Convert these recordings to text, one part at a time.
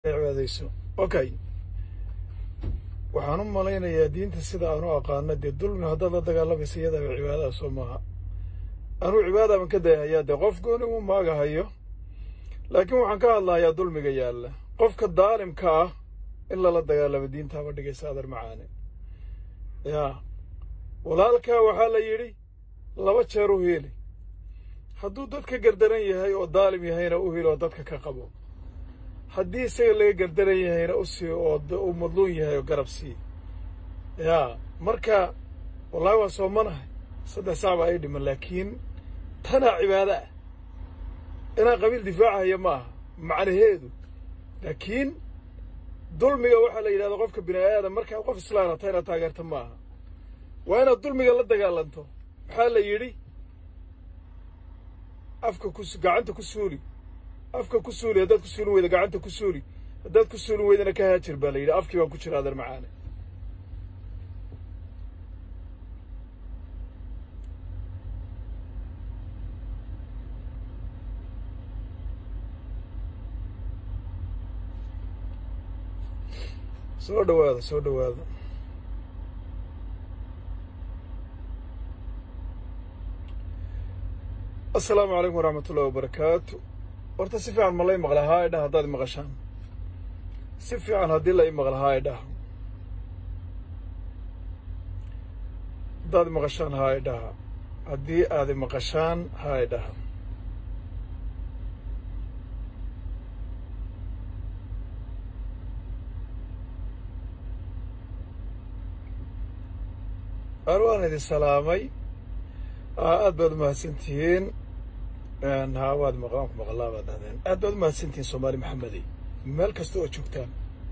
cibaadayso okay waxaan u malaynayaa diinta sida aan u aqaano dee dulmi haddaad la dagaalamaysa iyadaaba cibaadaha soo maaha anuu cibaadaaban ka dayahayaa dee qof gooni u maagahayo laakiin waxaan ka hadlahayaa dulmiga yaalla qofka daalimka ah in lala dagaalamo diintaaba dhigaysa adar macaane yaa walaalkaa waxaa la yidhi laba jeer u hiili hadduu dadka gardaran yahay oo daalim yahayna u hiili oo dadka ka qabo haddii isaga laga gardaran yahayna u sii oo uu madluun yahay oo garab sii yaa marka wallaahi waa soomanahay saddex sac baa ii dhiman laakiin tanaa cibaado ah inaan qabiil difaacahaya ma aha macnaheedu laakiin dulmiga waxaa la yidhahda qofka bini aadam markaad qof islaana ta inaad taageerta ma aha waa inaad dulmiga la dagaalanto maxaa la yidhi afka ku gacanta ku suuli afka ku suuli haddaad ku suulin weyda gacanta ku suuli haddaad ku suulin weydana ka haajir baa la yidhi afkii baan ku jira adeer macaane soo dhawaada soo dhawaada assalaamu calaykum waraxmat ullahi wabarakaatu horta si fiican ma lay maqla haa idhaha haddaad maqashaan si fiican haddii la i maqla haa idhaha haddaad maqashaan haa idhaha haddii aad maqashaan haa idhaha an waan idin salaamay aad baad umahadsan tihiin ha waad maqaan ku maqlaa baad dhahdeen aad baad umahadsantihiin soomaali maxamedey meel kasta oo joogtaan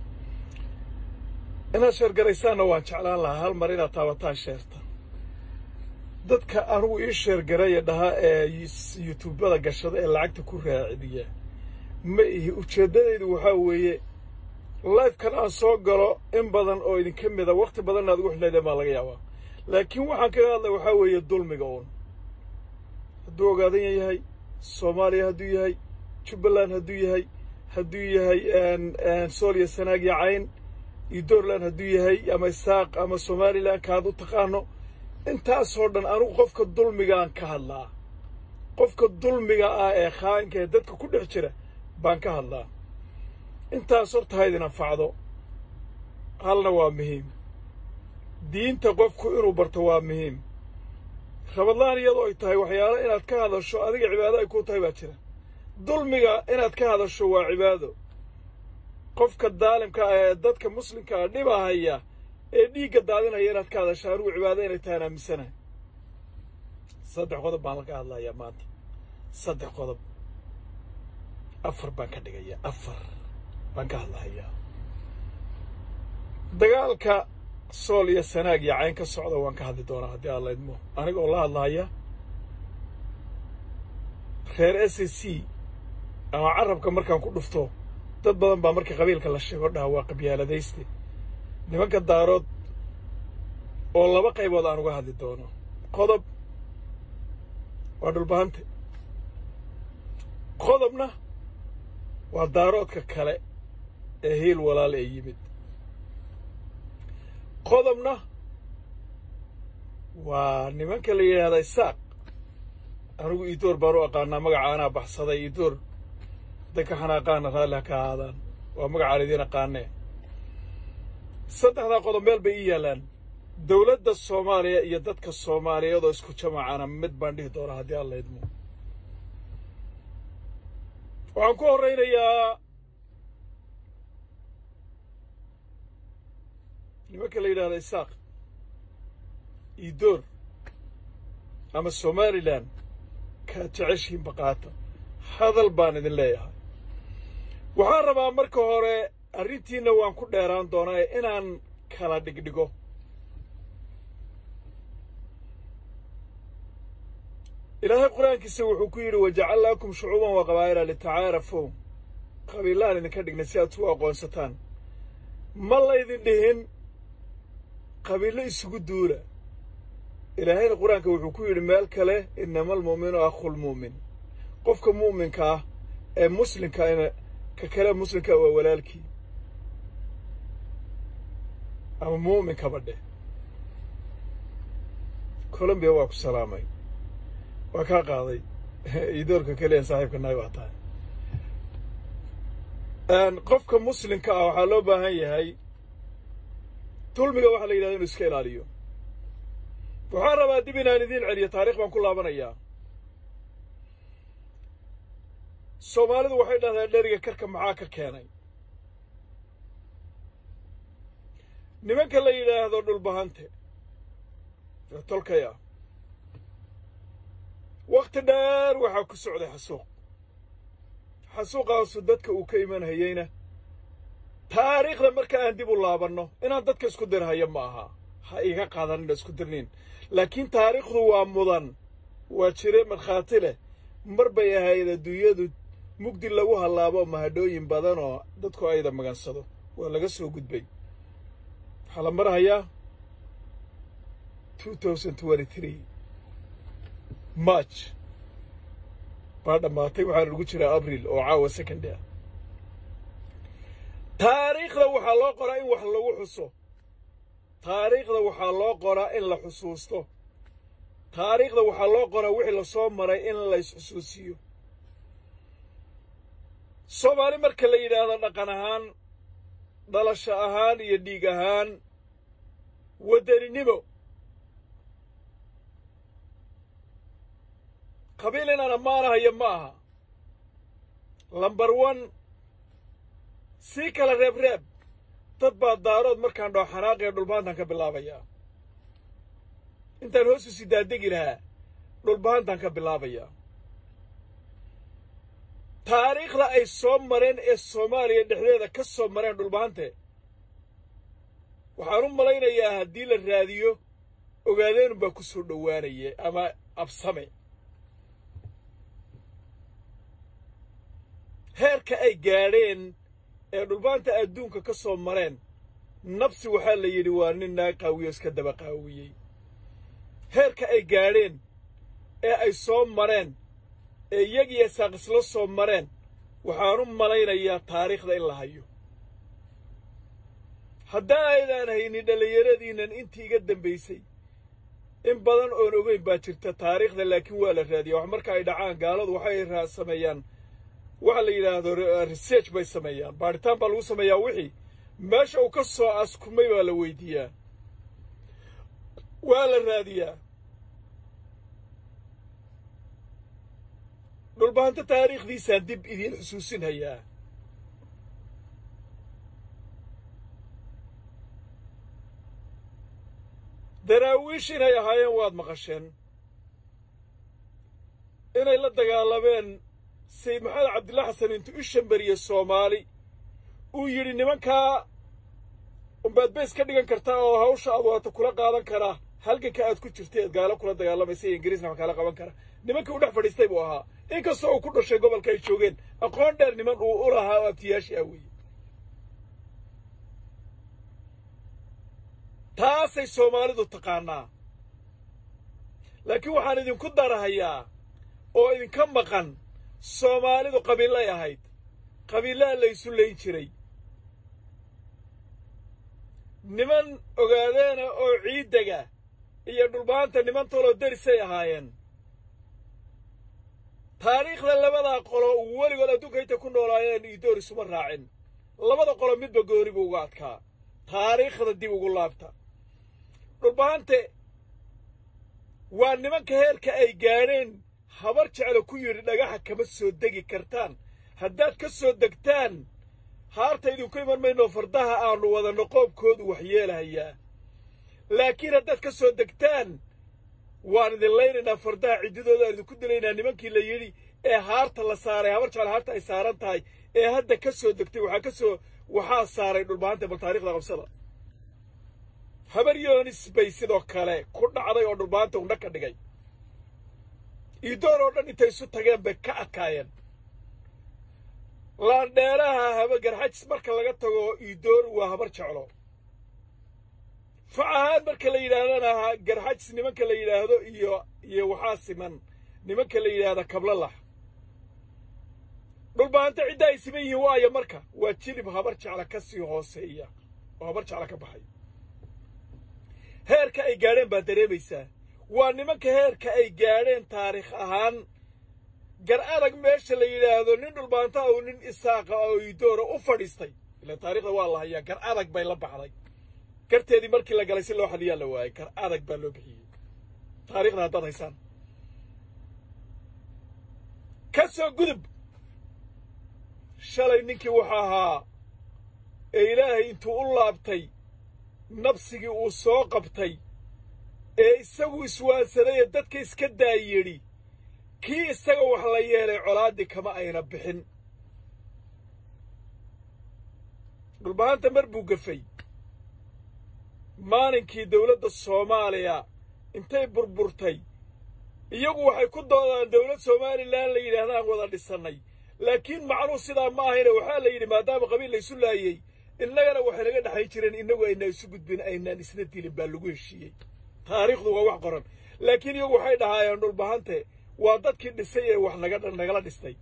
inaad sheergaraysaanna waan jeclaan lahaa hal mar inaad taabataan sheerta dadka anugu ii sheergaraya dhahaa ee yutuubada gashada ee lacagta ku raacidiya ma ihi ujeeddadaydu waxaa weeye lifekan aan soo galo in badan oo idinka mida wakhti badan inaad ugu xidhnaydeen baa laga yaabaa laakiin waxaan kaga hadlay waxaa weeye dulmiga uun hadduu ogaadan yahay soomaaliya hadduu yahay jubbaland hadduu yahay hadduu yahay sooliya sanaag iyo cayn iyo doorland hadduu yahay ama isaaq ama somalilan kaad u taqaano intaasoo dhan anugu qofka dulmigaan ka hadlaa qofka dulmiga ah ee khaanka ee dadka ku dhex jira baan ka hadlaa intaas horta ha idin anfacdo halna waa muhiim diinta qofku inuu barto waa muhiim rabadlaan iyadoo ay tahay waxyaalo inaad ka hadasho adiga cibaado ay ku tahay baa jira dulmiga inaad ka hadasho waa cibaado qofka daalimka ah ee dadka muslimka ah dhibahaya ee dhiigga daadinaya inaad ka hadasho anigu cibaado inay tahaan aaminsanahay saddex qodob baan laga hadlayaa maanta saddex qodob afar baan ka dhigayaa afar baan ka hadlahayaa dagaalka sool iyo sanaag iyo cayn ka socda waan ka hadli doonaa haddii aan laydmo aniga oo la hadlahaya reer s a c ama carabka markaan ku dhufto dad badan baa marka qabiilka la sheego dhaha waa qabyaaladayste nimanka daarood oo laba qaybood aan uga hadli doono qodob waa dhulbahante qodobna waa daaroodka kale ee hiil walaal ee yimid qodobna waa nimanka la yidhaahda isaaq anigu iidoor baan u aqaanaa magaca anaa baxsaday iidoor dadka xanaaqaana raalli ha ka ahaadaan waa magacaan idiin aqaanee saddexdaa qodob meel bay ii yaallaan dowladda soomaaliya iyo dadka soomaaliyeed oo isku jamacana mid baan dhihi doonaa haddii aan laydmo waxaan ku horraynayaa nimanka la yidhahda isaaq iidoor ama somalilan kaad jeceshihiin baqaata hadal baan idin leeyahay waxaan rabaa marka hore arrintiinna waan ku dheeraan doonaa inaan kala dhigdhigo ilaahay qur-aankiisa wuxuu ku yidhi wajacalnaakum shucuuban wa qabaa'ila litacaarafow qabiilaan idinka dhignay si aad isu aqoonsataan ma laydin dhihin qabiillo isugu duula ilaahayna qur-aanka wuxuu ku yidhi meel kale inama almu'minu akhulmu'min qofka mu'minka ah ee muslimka ina ka kale muslimka waa walaalkii ama muuminkaba dheh colombiya waa ku salaamay waa kaa qaaday idoorka keliyan saaxiibka nahay baa tahay qofka muslimka ah waxaa loo baahan yahay dulmiga waxaa la yidhahda inu iska ilaaliyo waxaan rabaa dib inaan idiin celiyo taarikh baan ku laabanayaa soomaalidu waxay dhahdaa dheriga karka maxaa ka keenay nimanka la yidhaahdo dhulbahante ee tolkaya wakhti dheer waxaa ku socday xasuuq xasuuqaasu dadka uu ka iman hayeyna taariikhda marka aan dib u laabanno inaan dadka isku dirhayo ma aha ha iga qaadanina isku dirnin laakiin taariikhdu waa mudan waa jire markhaati leh mar bay ahayd adduunyadu mugdi lagu hallaabo mahadhooyin badan oo dadku ayda magansado waa laga soo gudbay waxaa la marhayaa march baa dhammaatay waxaana lagu jiraa abril oo caawa second ah taariikhda waxaa loo qoraa in wax lagu xuso taariikhda waxaa loo qoraa in la xusuusto taariikhda waxaa loo qoraa wixii lasoo maray in lays xusuusiyo soomaali marka la yidhaahdo dhaqan ahaan dhalasho ahaan iyo dhiig ahaan waddaninimo qabiil inaan ammaanahayo ma aha lambar one sii kala reeb reeb dad baa daarood markaan dhoo xanaaqaya dhulbahantaan ka bilaabayaa intaan hoos u sidaadegi lahaa dhulbahantaan ka bilaabayaa taariikhda ay soo mareen ee soomaaliya dhexdeeda ka soo mareen dhulbahante waxaan u malaynayaa haddii la raadiyo ogaadeenunbaa ku soo dhowaanaya ama absame heerka ay gaadheen ee dhulbaanta adduunka ka soo mareen nabsi waxaa la yidhi waa nin naag qaawiyo iska daba qaawiyey heerka ay gaadheen ee ay soo mareen ee iyagiyo saaqisla soo mareen waxaan u malaynayaa taariikhda in la hayo haddaa aydaan haynin dhallinyaradiinnan intii iga dambaysay in badan oon ogeyn baa jirta taariikhda laakiin waa la raadiyaa wax marka ay dhacaan gaaladu waxay sameeyaan waxa la yidhaahdo research bay sameeyaan baadhitaan baa lagu sameeyaa wixii meesha uu ka soo askumay baa la weydiiyaa waa la raadiyaa dhulbahanto taariikhdiisaan dib idiin xusuusin hayaa daraawiish inay ahaayeen waad maqasheen inay la dagaalameen sayid maxamed cabdilla xasan intuu u shambariye soomaali uu yidhi nimankaa umbaad bays ka dhigan kartaa oo hawsha aad waata kula qaadan karaa halganka aad ku jirta eed gaalo kula dagaalamaysa iyo ingiriisna wax kaala qaban kara nimankii u dhex fadhiistay buu ahaa inkastoo uu ku dhashay gobolka ay joogeen aqoon dheer niman uu u lahaa oo abtiyaashii ah weeye taasay soomaalidu taqaanaa laakiin waxaan idinku darahayaa oo idinka maqan soomaalidu qabiillay ahayd qabiillaha laysu layn jiray niman ogaadeena oo ciiddega iyo dhulbaanta niman toloo derisay ahaayeen taariikhda labadaa qolo weligood adduunka intay ku noolaayeen iidoor isuma raacin labada qolo midba gooni buu uga adkaa taariikhda dib ugu laabta dhulbahante waa nimanka heerka ay gaadheen habar jeclo ku yidhi dhagaxa kama soo degi kartaan haddaad ka soo degtaan haarta idinku iman mayno fardaha aannu wadanno qoobkoodu waxyeelahayaa laakiin haddaad ka soo degtaan waan idin laynaynaa fardaha ciddidooda aan idinku dilaynaa nimankii la yidhi ee haarta la saaray habar jeclo haarta ay saaran tahay ee hadda ka soo degtay waxaa ka soo waxaa saaray dhulbahanta bal taarikhda qabsada habar yoonis bay sidoo kale ku dhacday oo dhulbahanta undha ka dhigay iidoor oo dhan intay isu tageen bay ka adkaayeen laandheeraha haba garxajis marka laga tago iidoor waa habar jeclo fac ahaan marka la yidhaahdana garxajis nimanka la yidhaahdo iyo iyo waxaa siman nimanka la yidhaahda kablalax dhulbaanta cidda ay siman yihiin waayo marka waa jilib habar jecla ka sii hooseeya oo habar jecla ka baxay heerka ay gaadheen baad dareemaysaa waa nimanka heerka ay gaadheen taariikh ahaan gar adag meesha la yidhaahdo nin dhulbaanta oo nin isaaqa oo idoora u fadhiistay ila taarikhda waa la hayaa gar adag bay la baxday garteedii markii la galay si loo xadiyaa la waayay gar adag baa loo bixiyey taarikhda haddaad haysaan ka soo gudub shalay ninkii wuxuu ahaa ee ilaahay intuu u laabtay nabsigii uu soo qabtay ee isagu iswaansaday ee dadka iska daayidhi kii isaga wax la yeelay colaaddii kama ayna bixin dhulbahanta mar buu gafay maalinkii dawladda soomaaliya intay burburtay iyagu waxay ku doodaan dawlad somalilan la yidhaahdaan wada dhisannay laakiin macnuhu sidaa ma ahayne waxaa la yidhi maadaama qabiil laysu laayey innagana waxay naga dhexayn jireen innagu aynaa isu gudbin aynaan isna dilin baa lagu heshiiyey taariikhdu waa wax qoran laakiin iyagu waxay dhahaayeen dhulbahante waa dadkii dhisay ee wax naga nagala dhistay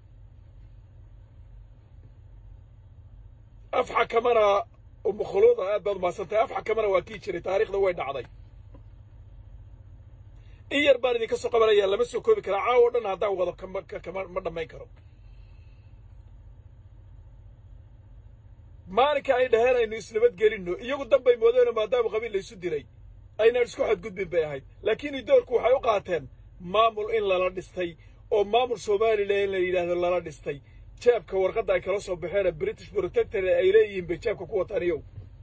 af xakamana umukhuluuda aad baad umahadsantahay af xakamana waa kii jiray taariikhda way dhacday in yar baan idinka soo qabanayaa lama soo koobi karaa caawo o dhan haddaan wado kama ma dhammayn karo maalinka ay dhaheen aynu isnabadgelinno iyagu danbay moodeeno maadaama qabiil laysu diray aynaan isku xadgudbin bay ahayd laakiin idoorku waxay u qaateen maamul in lala dhistay oo maamul somalilan in la yidhaahdo lala dhistay jaabka warqadda ay kala soo baxeen british protector ay leeyihiin bay jaabka ku wataan iyow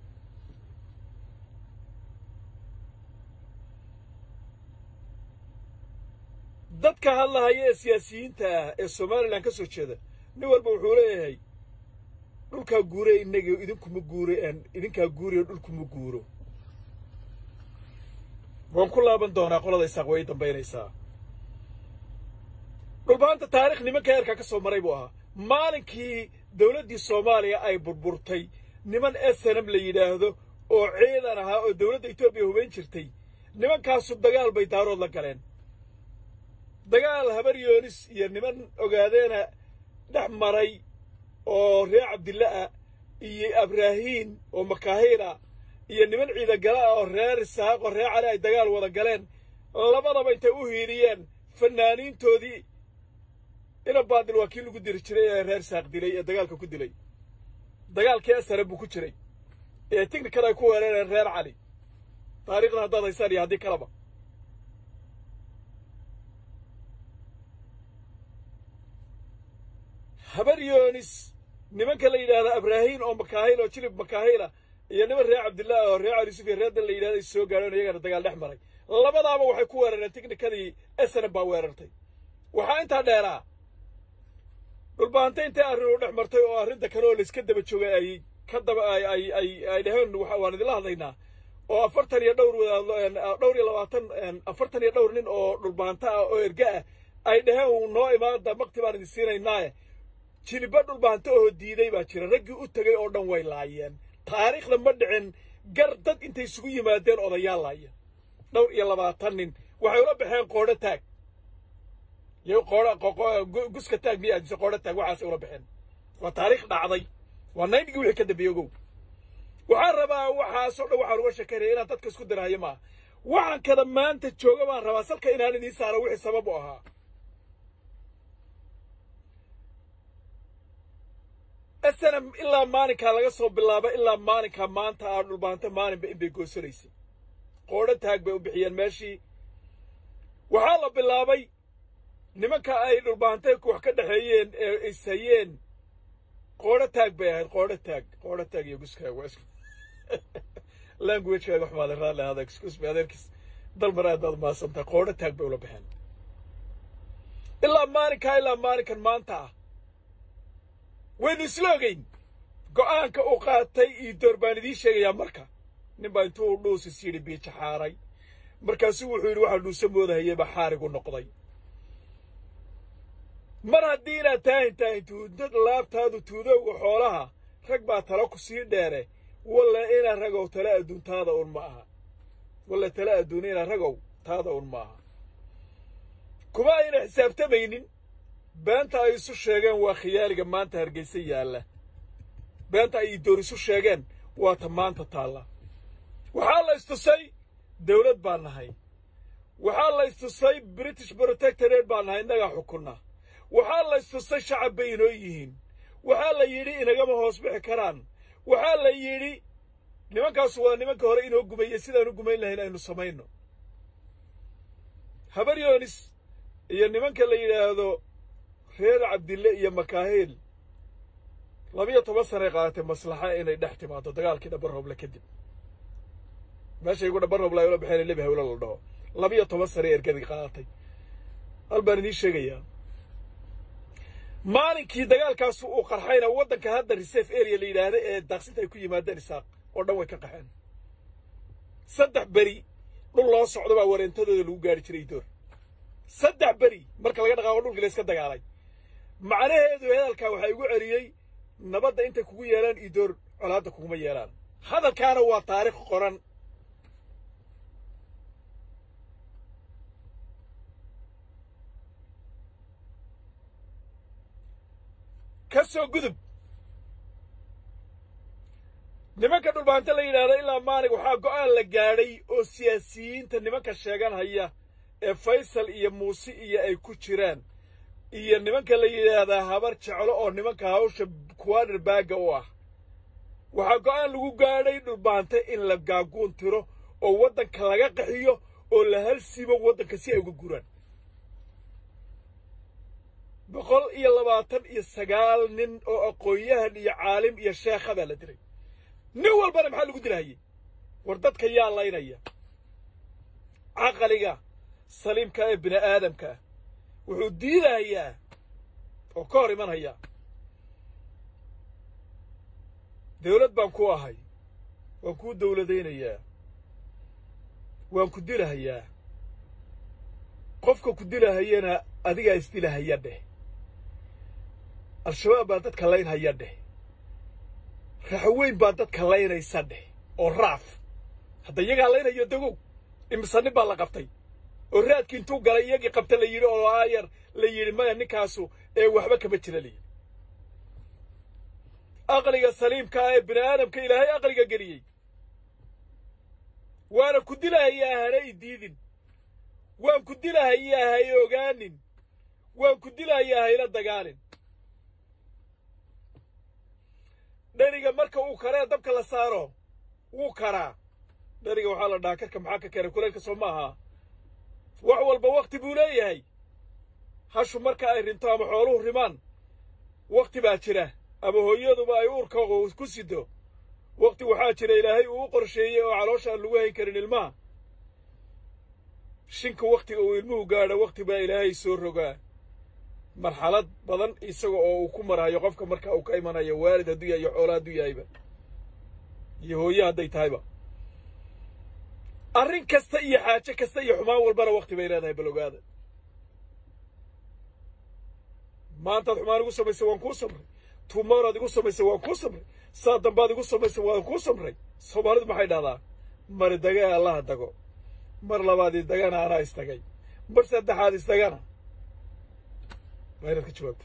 dadka hadlahaya ee siyaasiyiinta ah ee somalilan ka soo jeeda nin walba wuxuu leeyahay dhulkaa guure innaga idinkuma guure idinkaa guuriyo dhulkuma guuro waan ku laaban doonaa qolada isaaq way dambaynaysaa dhulbaanta taarikh nimanka heerkaa ka soo maray buu ahaa maalinkii dawladdii soomaaliya ay burburtay niman snm la yidhaahdo oo ciidan ahaa oo dawladda etoobiya hubayn jirtay nimankaasu dagaal bay daarood la galeen dagaal habar yoonis iyo niman ogaadeena dhex maray oo reer cabdilla ah iyo abraahiin oo makaahiila iyo niman ciidagala ah oo reer isaaq oo reer cali ay dagaal wada galeen labadaba intay u hiiriyeen fanaaniintoodii ina baadil waa kii lagu diri jiray ee reer saaq dilay ee dagaalka ku dilay dagaalkii asare buu ku jiray ee tignikada ay ku weerareen reer cali taariikhda haddaad haysaan iyo haddii kaleba habar yoonis nimanka la yidhaahda abraahiin oo makaahil oo jilib makaahila iyo niman reer cabdillaah oo reer cali yusuf iyo reer dan la yidhahda is soo gaadheen iyagana dagaal dhex maray labadaaba waxay ku weerareen tignikadii snm baa weerartay waxaa intaa dheeraa dhulbaanta intay arrin u dhex martay oo arrinta kale oo layska daba joogay ay ka daba ay ay ay ay dhaheen waan idinla hadlaynaa oo afartan iyo dhowr wadaadlo dhowr iyo labaatan afartan iyo dhowr nin oo dhulbaanta ah oo erga ah ay dhaheen noo imaada makti baan idin siinaynaaye jiliba dhulbaanta oo diiday baa jira raggii u tegay oo dhan way laayeen taariikhda ma dhicin gar dad intay isugu yimaadeen odayaal laaya dhowr iyo labaatan nin waxay ula baxeen qoodho taag yo qoodho guska taag miya mise qoodho taag waxaasay ula baxeen waa taariikh dhacday waa naynigii wixii ka dambeeyey ogow waxaan rabaa waxaasoo dhan waxaan uga shekeynaya inaan dadka isku diraayo maaha waxaan kada maanta jooga baan rabaa salka inaan idiin saaro wixii sabab u ahaa snm ilaa maalinkaa laga soo bilaaba ilaa maalinkaa maanta aa dhulbaanta maalinba inbay goosanaysay qoodho taag bay u bixiyeen meeshii waxaa la bilaabay nimanka ay dhulbaantay wax ka dhexeeyeen ee ishayeen qoodho taag bay ahayd qoodho taag qoodho taag iyo guskaaga waa isku languagekaaga xumaaday raalli ahada excuse me adeerkiis dalmar aad baad mahadsantahay qoodho taag bay ula baxeen ilaa maalinkaa ilaa maalinkan maanta ah waynu isla ogeyn go'aanka uu qaatay iyo door baan idiin sheegayaa marka nin baa intuu dhuusis yidhi biija xaaray markaasuu wuxuu yidhi waxaa dhuusa moodahayay baa xaarigu noqday mar haddii inaad taahin taahin tuudad laabtaadu tuudowga xoolaha rag baa tala ku sii dheere walla inaa ragow tala adduun taada un ma aha walla tala adduun inaa ragow taada un ma aha kuma ayna xisaabtamaynin beenta ay isu sheegeen waa khiyaaliga maanta hargeysa yaalla beenta ay idoor isu sheegeen waa ta maanta taalla waxaa la istusay dawlad baan nahay waxaa la istusay british protectorate baan nahay innagaa xukunna waxaa la istusay shacab bay inoo yihiin waxaa la yidhi inagama hoos bixi karaan waxaa la yidhi nimankaasu waa nimanka hore inoo gumeeyey sidaan u gumayn lahayn aynu samayno habar yoonis iyo nimanka la yidhaahdo reer cabdille iyo makaahil labiyo toban sanay qaadatay maslaxa inay dhex timaado dagaalkii dhabarooble kadib meeshay igu dhabarooble ay ula baxeen lebi hawlo la dhaho labiyo toban sanay ergadii qaadatay hal baan idiin sheegayaa maalinkii dagaalkaasu uu qarxayna waddanka hadda reserve area la yidhaahda ee daaqsinta ay ku yimaadeen isaaq oo dhan way ka qaxeen saddex beri dhul loo socdo baa wareentadooda lagu gaari jiray door saddex beri marka laga dhaqaaqo dhulkii la iska dagaalay macnaheedu hadalkaa waxaa igu celiyey nabadda intay kugu yeelaan idoor colaadda kuguma yeelaan hadalkaana waa taarikh qoran ka soo gudub nimanka dhulbaanta la yidhaahdo ilaa maalig waxaa go'aan la gaadhay oo siyaasiyiinta nimanka sheegan haya ee faysal iyo muuse iyo ay ku jiraan iyo nimanka la yidhaahdaa habar jeclo oo nimanka hawsha kuwaadhar baagga u ah waxaa go'aan lagu gaadhay dhulbaanta in la gaaguun tiro oo waddanka laga qaxiyo oo la halsiibo waddanka si ay uga guraan boqol iyo labaatan iyo sagaal nin oo aqoon-yahan iyo caalim iyo sheekha baa la dilay nin walbana maxaa lagu dilahayey war dadka yaa laynaya caqaliga saliimka ee bini aadamka ah wuxuu diidahayaa oo ka hor imanhayaa dawlad baan ku ahay waan kuu dawladaynayaa waan ku dilahayaa qofka ku dilahayana adigaa isdilahaya dheh al-shabaab baa dadka laynhaya dheh raxweyn baa dadka laynaysa dheh oo raaf hadda iyagaa laynayo dagow imise nin baa la qabtay oo raadkii intuu galay iyagii qabta la yidhi oo aayar la yidhi maya ninkaasu ee waxba kama jira la yidhi aqliga saliimkaa ee bini aadamka ilaahay aqliga geliyey waana ku dilahayaa hana i diidin waan ku dilahayaa hay ogaanin waan ku dilahayaa hayla dagaalin dheriga marka uu karee dabka la saaro wuu karaa dheriga waxaa la dhahaa karka maxaa ka keenay kuleelka soo ma aha wax walba wakhti buu leeyahay hashu marka ay rinto ama xooluhu rimaan wakhti baa jira ama hooyaduba ay uurka ku sido wakhti waxaa jira ilaahay uu u qorsheeyey oo caloosha aan lagu hayn karin ilmaha shinka wakhtiga uu ilmuhu gaadho wakhti baa ilaahay soo rogaa marxalad badan isaga oo uu ku marayo qofka marka uu ka imanayo waalid hadduu yahay iyo xoolo hadduu yahayba iyo hooye hadday tahayba arrin kasta iyo xaaje kasta iyo xumaan walbana wakhti bay leedahay bal ogaada maantaad xumaan igu samaysay waan kuu samray tuumaaraad igu samaysay waan kuu samray saa dambaad igu samaysay waan kuu samray soomaalidu maxay dhahdaa mari dagee allaha dago mar labaad isdagana anaa isdagay mar saddexaad isdagana waa inaad ka jawaabto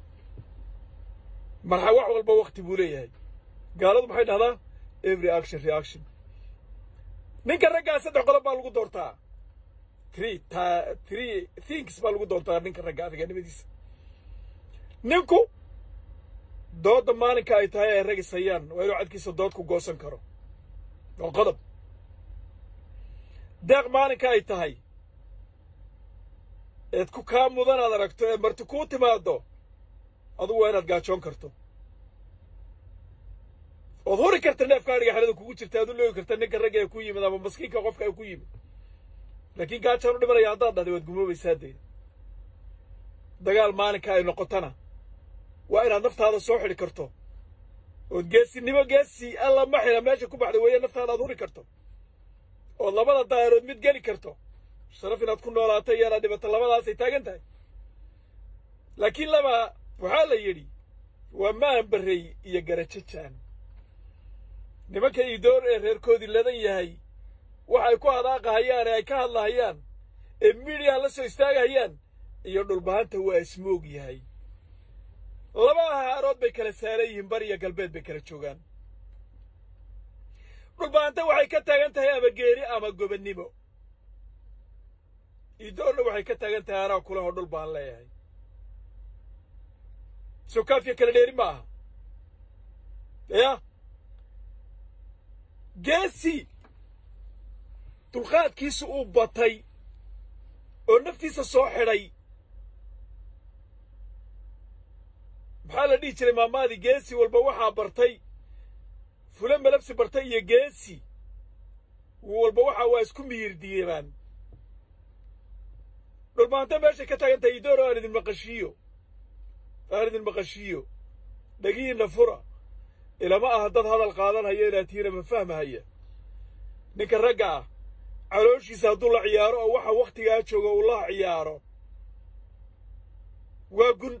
marxa wax walba wakhti buu leeyahay gaaladu maxay dhahdaa every action reaction ninka raggaa saddex qodob baa lagu doortaa three ta three things baa lagu doortaa ninka ragga adiganimadiisa ninku doodda maalinka ay tahay ay rag ishayaan waa inuu cadkiisa dood ku goosan karo waa qodob deeq maalinka ay tahay eed ku kaa mudan aad aragto ee marti kuu timaaddo adugu waa inaad gaajoon karto ood huri karta neefka adhiga xerada kugu jirta aad u loogi karta ninka ragga ee ku yimid ama maskiinka qofka ee ku yimid laakiin gaajaan u dhimanaya haddaad dhahday waad gumoobaysaa dee dagaal maalinka ay noqotona waa inaad naftaada soo xidhi karto ood geesinimo geesi alla ma xila meesha ku baxda weeye naftaada aad huri karto ood labada daayarood mid geli karto sharaf inaad ku noolaato iyo inaad dhibato labadaasay taagan tahay laakiin laba waxaa la yidhi waa maan barrey iyo garajajaan nimanka iidoor ee reerkoodii ladan yahay waxay ku hadaaqahayaan ee ay ka hadlahayaan ee midiyaha la soo istaagahayaan iyo dhulbahanta waa ismoog yahay laba ahaarood bay kala saaran yihiin bari iyo galbeed bay kala joogaan dhulbahanta waxay ka taagan tahay ama geeri ama gobannimo idoorna waxay ka taagan tahay anaa kulahoo dhul baan leeyahay soo kaafiya kala dheeri ma aha ya geesi dulqaadkiisu uu batay oo naftiisa soo xidhay maxaa la dhihi jiray maamaadii geesi walba waxaa bartay fule malabsi bartay iyo geesi walba waxaa waa isku miyir diibaan dhulmaanta meeshay ka taagan tahay idoor oo aan idin maqashiiyo aan idin maqashiiyo dhagihiinna fura ilama aha dad hadal qaadanhaya inaad tihiina ma fahmahaya ninka ragga ah calooshiisa hadduu la ciyaaro oo waxa wakhtigaa jooga uu la ciyaaro waa gun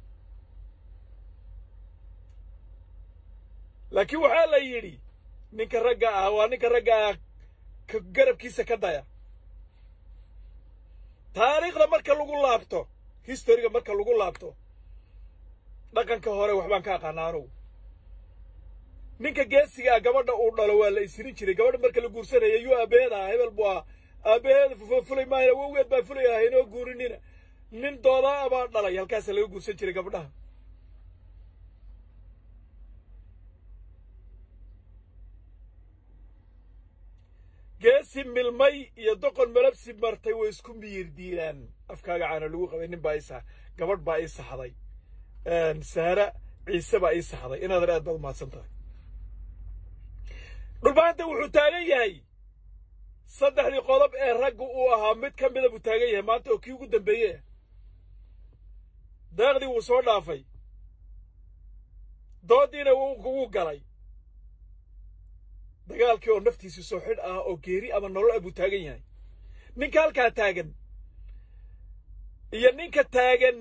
laakiin waxaa la yidhi ninka ragga ah waa ninka ragga ah ka garabkiisa ka daya taariikhda marka lagu laabto historiga marka lagu laabto dhaqanka hore waxbaan ka aqaana anugu ninka geesiga ah gabadha uu dhalo waa la isirin jiray gabadha marka la guursanaya yuu aabaheeda ah hebel buu ah aabaheeda fulay maayo awowgeed baa fulay ah inoo guurinina nin doodaa baa dhalay halkaasa laga guursan jiray gabdhaha geesi milmay iyo doqon malabsi martay way isku miyir diiraan afkaaga caana lagu qabay nin baa ii sax gabadh baa ii saxday saara ciise baa ii saxday inaadan aad baad umahadsan tahay dhulbaanta wuxuu taagan yahay saddexdii qodob ee raggu uu ahaa mid ka mida buu taagan yahay maanta oo kii ugu dambeeye daaqdii wuu soo dhaafay dooddiina wuu galay dagaalkii oo naftiisu soo xidh ah oo geeri ama nolol ah buu taagan yahay ninka halkaa taagan iyo ninka taagan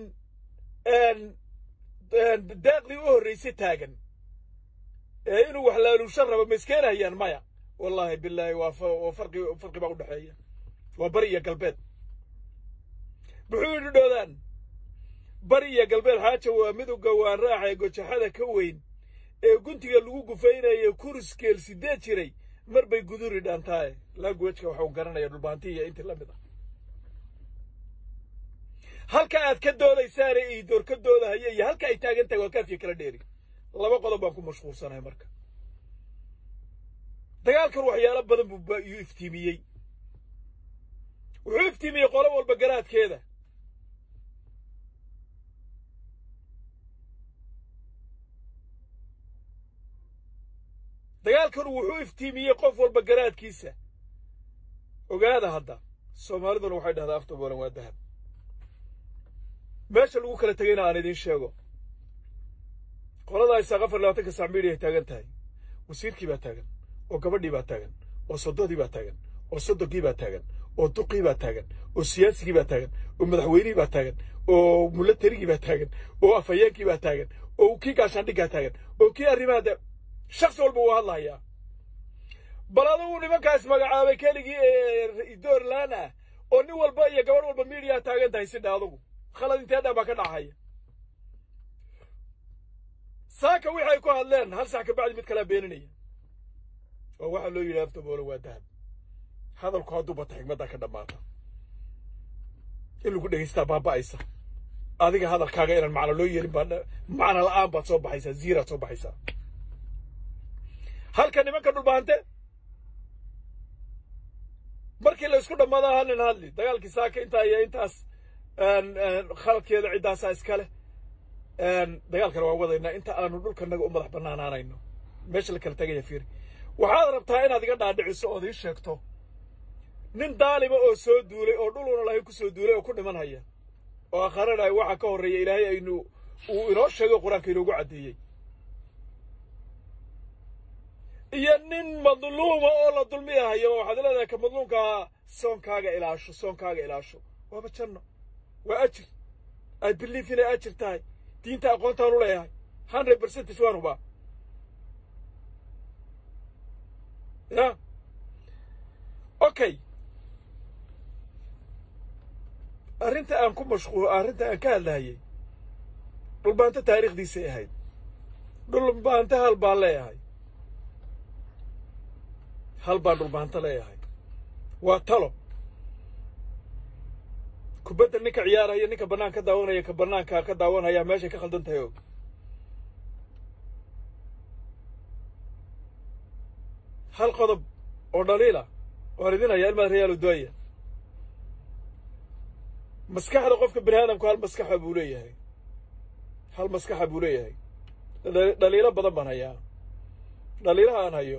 daaqdii u horraysay taagan ee inuu wax laaluusho rabo ma iskeenahayaan maya wallaahi bilaahi waa farqi farqi baa u dhexeeya waa bari iyo galbeed muxuu yidhi dhoodaan bari iyo galbeed xaaja waa midowga waan raaxa ee gojaxada ka weyn ee guntiga lagu gufaynayo kuriskeel sideed jiray mar bay guduri dhaantaaye languageka waxuu garanaya dhulbaanti iyo intii la mid ah halka aad ka doodaysaane iidoor ka doodahaya iyo halka ay taagan tahay waa kaafiya kala dheeri laba qodob baan ku mashquulsanahay marka dagaalkan waxyaalo badan buu yuu iftiimiyey wuxuu iftiimiyey qolo walba garaadkeeda dagaalkan wuxuu iftiimiyey qof walba garaadkiisa ogaada hadda soomaaliduna waxay dhahdaa afta boolan waa dahab meesha lagu kala tegayna aan idiin sheego qoladaa isaaq afar labaatanka sac midiyaay taagan tahay wasiirkii baa taagan oo gabadhii baa taagan oo soddodii baa taagan oo soddogii baa taagan oo duqii baa taagan oo siyaasigii baa taagan oo madaxweynihii baa taagan oo mulatarigii baa taagan oo afhayeenkii baa taagan oo kii gaashaandhiggaa taagan oo kii arrimaha de shaksi walba wuu hadlahayaa bal adugu nimankaas magacaabay keligii ee doorlaan ah oo nin walba iyo gabadh walba miidiyaa taagan tahay sidha adugu khalad intee dhan baa ka dhacaya saaka wixii ay ku hadleen hal sax kabacdi mid kalaa beeninaya oo waxaa loo yidhi afta boolo waa dahab hadalku hadduu bata xigmaddaa ka dhammaata in lagu dhegaystaa baaba'aysa adiga hadalkaaga inaan macno loo yeelin baa macno la'aan baad soo baxaysaa ziiraad soo baxaysaa halka nimanka dhulbaante markii la isku dhammaada halnin hadli dagaalkii saaka intaa iyo intaas khaladkeeda ciddaasaa iskale dagaalkana waan wadaynaa inta aanu dhulkanaga u madax bannaanaanayno meesha la kala tegaya fiiri waxaad rabtaa inaad iga dhaadhiciso ood ii sheegto nin daalima oo soo duulay oo dhuluna lahayn ku soo duulay oo ku dhiman haya oo akharanaya waxaa ka horreeya ilaahay aynu uu inoo sheego qur-aanka inoogu caddeeyey iyo nin madluuma oo la dulmiyahayo waxaad leedahay ka madluumkaa soonkaaga ilaasho soonkaaga ilaasho waaba janno waa ajir i believe inay ajir tahay diinta aqoontaan u leeyahay hundred percentage waan hubaa ya okay arrinta aan ku mashquul arrinta aan ka hadlahayay dhulbaanto taariikhdiisay ahayd dhulbaanto hal baan leeyahay hal baan dhulbaanto leeyahay waa talo kubadda ninka ciyaaraya ninka bannaan ka daawanaya ka bannaanka ka daawanaya meeshay ka khaldan tahay og hal qodob oo dhaliila waan idinaya ilmaad reyaalo doaya maskaxda qofka bini aadamku hal maskaxa buu leeyahay hal maskaxa buu leeyahay dhaliilo badan baan hayaa dhaliilaha aan hayo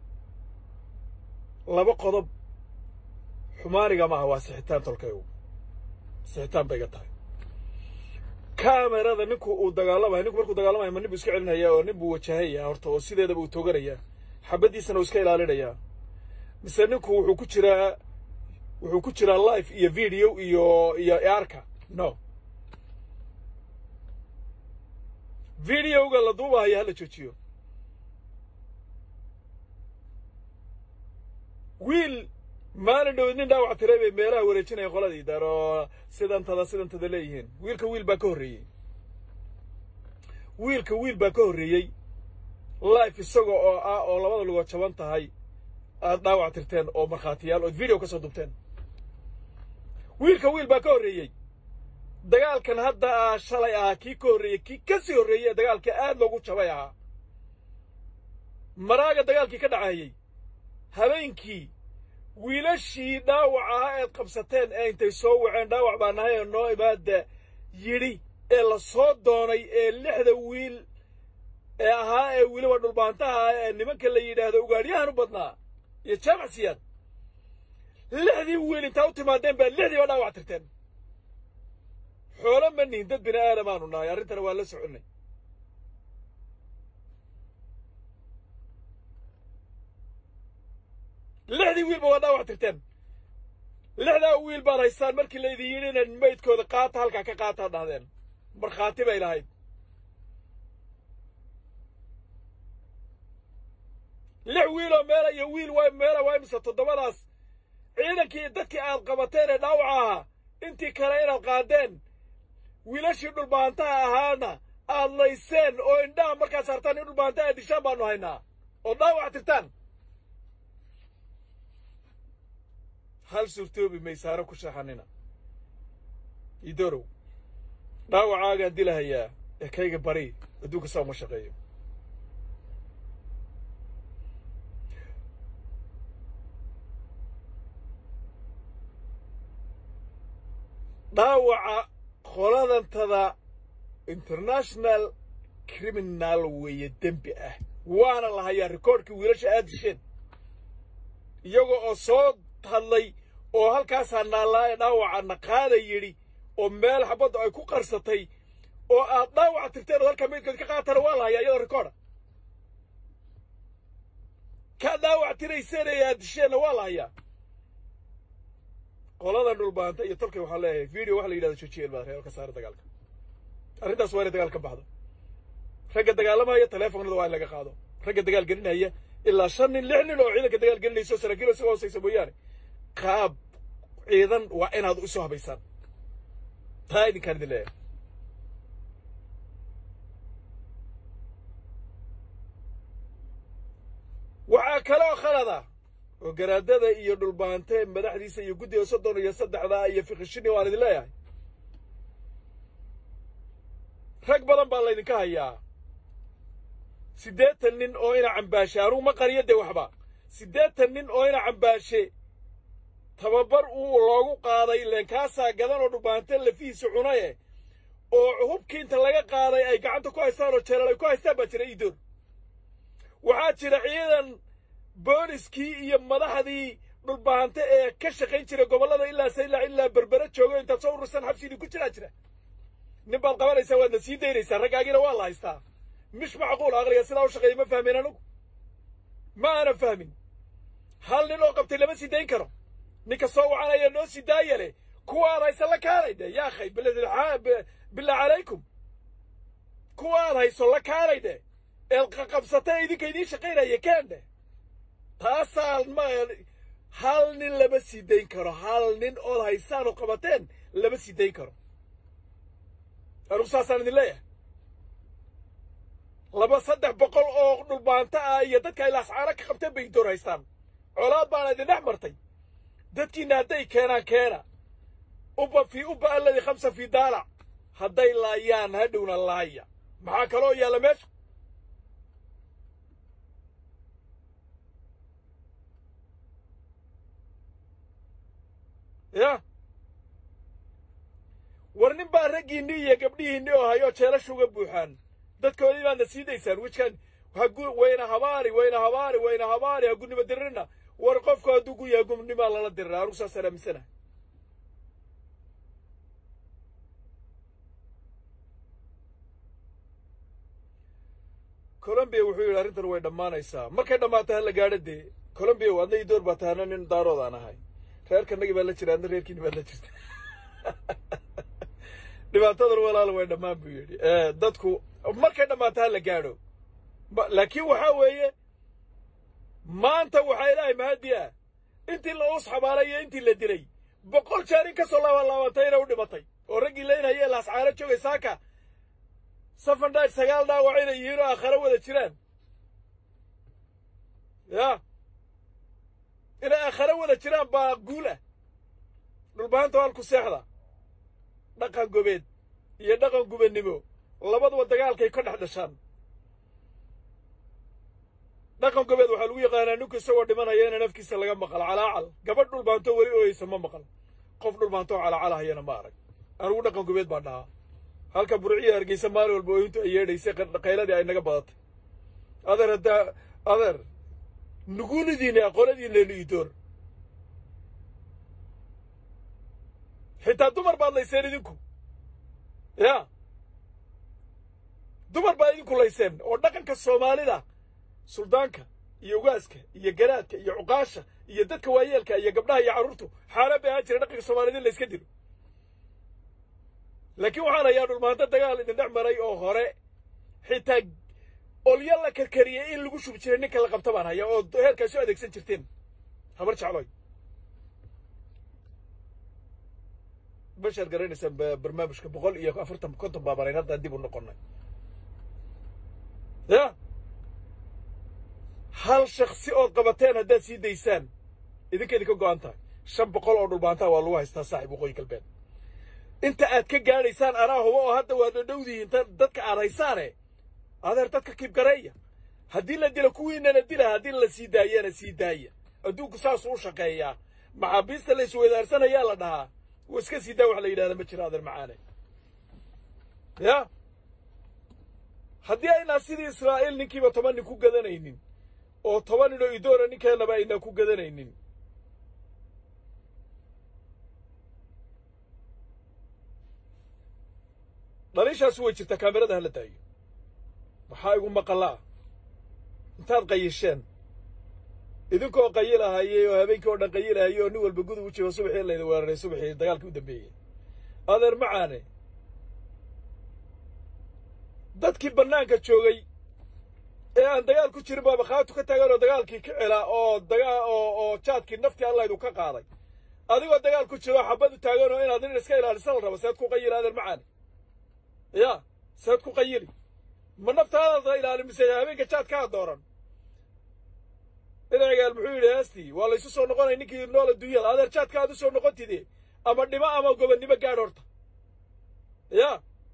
laba qodob xumaaniga maaha waa sixitaan tolkaygu sixitaan bay iga tahay kamerada ninku uu dagaalamayo ninku markuu dagaalamayo ma nin buu iska celinaya oo nin buu wajahaya horta oo sideedaba uu tooganayaa xabaddiisana uu iska ilaalinayaa mise ninku wuxuu ku jiraa wuxuu ku jiraa life iyo video iyo iyo arka no videoga la duubahayo hala joojiyo wiil maalin dhowed nin dhaawac tiray bay meelaha wareejinaya qoladii daar oo sidantada sidantada leeyihiin wiilka wiil baa ka horreeyey wiilka wiil baa ka horreeyey life isaga oo ah oo labada lugood jaban tahay aad dhaawac tirteen oo markhaatiyaal ood video ka soo dubteen wiilka wiil baa ka horreeyey dagaalkan hadda ah shalay ahaa kii ka horreeyey kii ka sii horreeyey ee dagaalka aad loogu jabay ahaa maraaga dagaalkii ka dhacayey habeenkii wiilashii dhaawac ahaa eed qabsateen ee intay soo waceen dhaawac baa nahay ee noo imaada yidhi ee la soo doonay ee lixda wiil ee ahaa ee weliba dhulbaantaha ee nimanka la yidhaahdo ugaadhyahan u badnaa iyo jaamac siyaad lixdii wiil intaa u timaadeen baa lixdiiba dhaawac tirteen xoolo ma nihin dad bini aadamaanu nahay arrintana waa la soconnay lixdii wiilba waa dhaawac tirteen lixdaa wiil baad haystaan markii laydin yidhi inaad maydkooda qaata halkaa ka qaataa dhahdeen markhaati bay lahayd lix wiiloo meela iyo wiil waa meela waa imise toddobadaas ciidankii dadkii aad qabateen ee dhaawaca ahaa intii kale inaad qaadeen wiilashii dhulbaantaha ahaana aad layseen oo indhaha markaad saartaan in dhulbaantaha aad dishaan baanu haynaa oo dhaawac tirtaan hal suurtoobi maysaaro ku shaxanina idorow dhaawacaagaan dilahayaa ee kayga bari adduunka saa uma shaqeeyo dhaawaca qoladantada international criminal weeye dembi ah waana la hayaa rikoorhkii wiilasha aad disheen iyaga oo soo hadlay oo halkaasaa naallaa ee dhaawacana qaada yidhi oo meel xabaddu ay ku qarsatay oo aad dhaawac tirteen oo halkaa meydkood ka qaatana waa la hayaa iyadoo rikoodha kaa dhaawac tirayseen ee aad disheenna waa la hayaa qoladan dhulbaanta iyo tolkay waxaan leeyahay video waxa la yidhahdo joojiya ilmaada reer ka saara dagaalka arrintaas waa inay dagaal ka baxdo ragga dagaalamaya taleefonada waa in laga qaado ragga dagaal gelinaya ilaa shan nin lix nin oo ciidanka dagaal gelinayso saraakiil isaga hoosaysa mooyaane qaab ciidan waa inaad isu habaysaan taa idinkaan idin leeyahay waxaa kaloo khalada oo garaadada iyo dhulbaante madaxdiisa iyo guddiga soddon iyo saddexda iyo fikishini waan idin leeyahay rag badan baa laydinka hayaa siddeetan nin oo ina cambaashe anugu ma qariyo dee waxba siddeetan nin oo ina cambaashe tababar uu loogu qaaday leenkaasaa gadan oo dhulbaante lafihiisa cunaye oo hubkii inta laga qaaday ay gacanta ku haystaan oo jeelal ay ku haystaan baa jira iidoor waxaa jira ciidan booliskii iyo madaxdii dhulbaante ee ka shaqayn jiray gobollada ilaa saylac ilaa berbere joogo intaad soo urursan xabsiidii ku jiraa jira nin baad qabanaysaa waadna sii daynaysaa raggaagiina waa la haystaa mish macquul aqliga sidaa u shaqeeya ma fahmin anugu ma aanan fahmin hal nin oo qabtay lama sii dayn karo ninka soo wacanaya noo sii daaya leh kuwaad haysa la kaalay dhe yaa khay billah calaykum kuwaad hayso la kaalay dhe eed qaqabsatay idinka idiin shaqaynaya keen dheh taasaan ma hal nin lama sii dayn karo hal nin ood haysaan oo qabateen lama sii dayn karo anugu saasaan idin leeyahay laba saddex boqol oo dhulbaanta ah iyo dadka ay laascaano ka qabteen bay door haystaan colaad baana idin dhex martay dadkiina hadday keenaan keena uba fii uba alladii khamsa fii daalac hadday laayaan hadhowna laaya maxaa kaloo yaalla meesha ya war nin baa raggiinni iyo gabdhihiinni oo hayoo jeelasha uga buuxaan dadkoodii baadna sii daysaan wijkan hagu wayna habaari wayna habaari wayna habaari hagunima dirirna war qofku hadduu gu yahay gumnimaa lala dirira anugu saasaan aaminsanaha colombiya wuxuu yidhi arrintan way dhammaanaysaa markay dhammaato hala gaadho dee colombiya adna ii door baa tahana nin daarood aan ahay reerkanagii baa la jira adna reerkiini baad la jirta dhibaatadan walaal way dhammaan buu yidhi dadku markay dhammaato hala gaadho laakiin waxaa weeye maanta waxaa ilaahay mahadi ah intii la us xabaalay iyo intii la dilay boqol jeer in ka soo laabanlaabantayna u dhimatay oo raggii laynhayee laascaano joogay saaka safandhaaj sagaal dhaawac inay yihiin oo aakharo wada jiraan ya inay aakharo wada jiraan baa guul ah dhulbahanta halku seexda dhaqan gobeed iyo dhaqan gubannimo labaduba dagaalkay ka dhex dhashaan dhaqan gobeed waxaa lagu yaqaanaa ninku isagoo dhimanaya ina nafkiisa laga maqal calaacal gabadh dhulbaantoo weli ooyeysa ma maqal qof dhulbaantoo calaacalahayana ma arag anigu dhaqan gobeed baan dhahaa halka burciya hargeysa maalin walba ooyintu ay yeedhaysay qayladii ay naga badatay adeer haddaa adeer nuguunidiinni aqoonadiinleenu idoor xitaa dumar baad layseen idinku ya dumar baad idinku layseen oo dhaqanka soomaalida suldaanka iyo ugaaska iyo garaadka iyo cuqaasha iyo dadka waayeelka iyo gabdhaha iyo carruurtu xaaraan bay ahaan jira dhaqanka soomaalida in layska dilo laakiin waxaan hayaa dhulmaanto dagaal idin dhex maray oo hore xitaa olyo la karkariyey in lagu shubi jiray ninka la qabta baan hayaa oo heerkaas u adeegsan jirteen habar jecloy bashaad garanaysaan barnaamijka boqol iyo afartan konton baabanayn haddaan dib u noqonnay ya hal shaksi ood qabateen haddaad sii daysaan idinka idinka go'an tahay shan boqol oo dhulbaantaa waa lagu haystaa saaxib waqooyi galbeed inta aad ka gaadhaysaan anaa huba oo hadda waad dhadhowdihiin dadka aad haysaane adeer dadka kiibgareeya haddii la dilo kuwiinana dila haddii la sii daayana sii daaya adduunku saasuu u shaqeeyaa maxaabiista la isweydaarsanayaa la dhahaa wa iska sii daa wax la yidhahda ma jiro adeer macaane ya haddii aynaa sidii israa'iil ninkiiba toban nin ku gadanaynin oo toban nin oo idoora ninkeenaba aynaa ku gadanaynin dhaliishaasi way jirtaa kaamirada hala daayo maxaa igu maqalaa intaad qayisheen idinkoo qayilahayey oo habeenkii oo dhan qayilahayey oo nin walba gudub u jiro subaxii layda weeraray subaxii dagaalkii u dambeeyey adeer macaane dadkii bannaanka joogay ee aan dagaal ku jirin baaba khaatu ka taagan oo dagaalkii ka celaa oo dagaa oo oo jaadkii naftii allaydu ka qaaday adigoo dagaal ku jiro xabadu taagan oo inaad nin iska ilaalisa la rabo seed ku qayili adeer macaane ya seed ku qayili ma naftaadaada ilaali mise habeenka jaadkaa dooran inaagaal muxuu yidhi heestii waa laysu soo noqonay ninkii nool adduunyada adeer jaadka aad u soo noqontide ama dhimo ama gobonnimo gaadh horta ya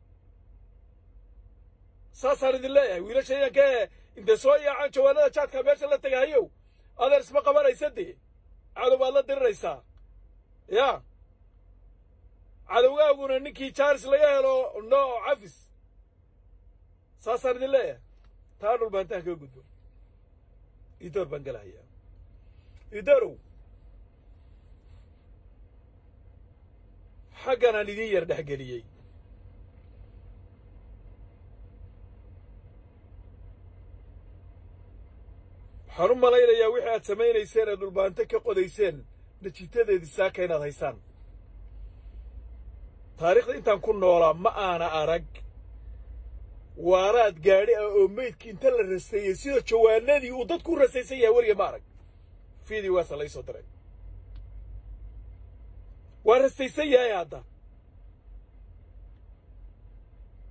saasaan idin leeyahay wiilasha idanka ee intay soo yaacaan jawaanada jaadka meesha la tegahayow adeer isma qabanaysa dee cadow baad la diriraysaa ya cadowgaaguna ninkii jaaris laga helo no cafis saasaan idin leeyahay taa dhulbaantaha kaga gudbo idoor baan galahayaa idoorow xagganaan idiin yar dhexgeliyey waxaan u malaynayaa wixii aad samaynayseen ee dhulbaanto ka qodayseen natiitadeedii saaka inaad haysaan taariikhda intaan ku noolaa ma aana arag waaraad gaadhi ah oo meydkii inta la raseeyey sida jawaanadii uu dadku u rasaysan yahay weliga ma arag fiidii waasa lay soo diray waa rasaysan yahay hadda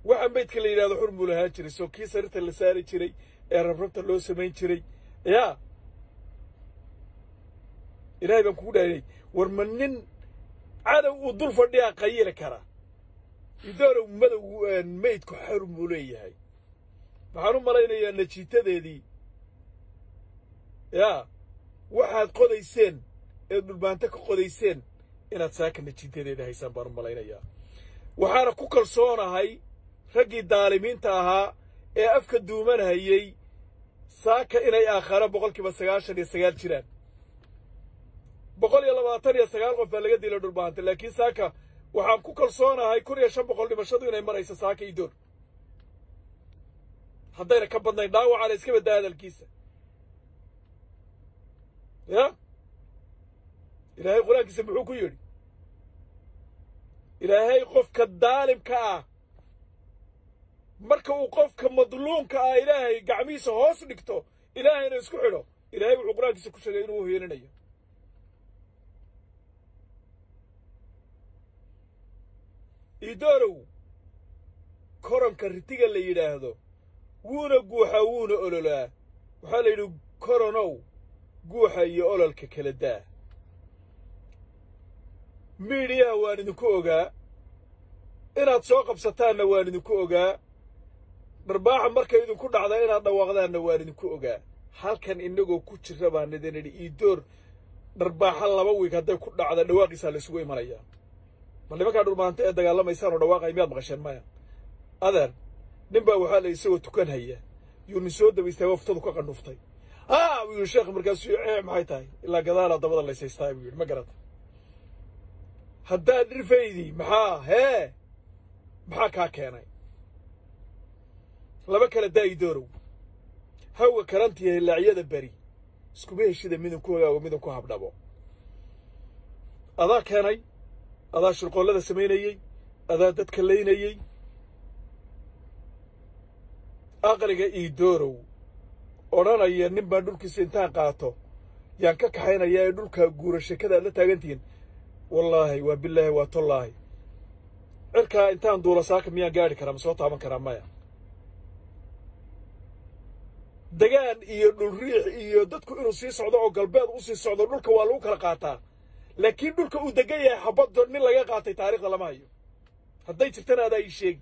waxa maydka la yidhahdo xur muu lahaan jiray soo kii sarirta la saari jiray ee rabrabta loo samayn jiray yaa ilaahay baan kugu dhaariyey war ma nin cadow uu dul fadhiyaa qayili kara idoorow madow maydku xarum buu leeyahay waxaan u malaynayaa najiitadeedii yaa waxaad qodayseen eed dhulbaanto ka qodayseen inaad saaka najiitadeeda haysaan baan u malaynayaa waxaana ku kalsoonahay raggii daalimiinta ahaa ee afka duumanhayey saaka inay aakhara boqolkiiba sagaashan iyo sagaal jiraan boqol iyo labaatan iyo sagaal qof baa laga dilay dhulbaanta laakiin saaka waxaan ku kalsoonahay kun iyo shan boqol dhimashadu inay marayso saaka idoor haddayna ka badnayn dhaawacana iska baddaa hadalkiisa ya ilaahay qur-aankiisa muxuu ku yidhi ilaahay qofka daalimka ah marka uu qofka madluumka ah ilaahay gacmihiisa hoos dhigto ilaahayna isku xidho ilaahay wuxuu qur-aankiisa ku sheegay inuu uhielinayo idoorow koronka ritiga la yidhaahdo wuuna guuxaa wuuna ololaa waxaa la yidhi koronow guuxa iyo ololka kala daa miidhiyaha waan idinku ogaa inaad soo qabsataanna waan idinku ogaa dharbaaxa markay idinku dhacda inaad dhawaaqdaanna waan idinku ogaa halkan innagoo ku jira baan idin idhi iidoor dharbaaxa laba wiig hadday ku dhacda dhawaaqiisaa la isugu imanayaa bal nimankaa dhulmaanta ee dagaalamaysaan oo dhawaaqay miyaad maqasheen maya adeer nin baa waxaa la isagoo tukan haya yuu nin soo dabaystay waftadu ka qandhuftay haa buu yidhi sheekh markaasuu ee maxay tahay ilaa gadaalaa dabada laysaystaa buu yidhi ma garata haddaad dhirfaydii maxaa hee maxaa kaa keenay laba kala daayi doorow hawga karantiya hilaacyada beri iskuma heshida midun ku hogaago midun ku habdhabo adaa keenay adaa shirqoollada samaynayey adaa dadka laynayey aqliga iidoorow odhanaya nin baan dhulkiisa intaan qaato yaan ka kaxaynayaa ee dhulkaa guura sheekada aad la taagantihiin wallaahi waa bilaahi waa tollaahi cirkaa intaan duula saaka miyaan gaadhi karaa ma soo taaban karaa maya degaan iyo dhulriix iyo dadku inuu sii socdo oo galbeed u sii socdo dhulka waa lagu kala qaataa laakiin dhulka uu degan yahay xabaddo nin laga qaatay taarikhda lama hayo hadday jirtana adaa ii sheegi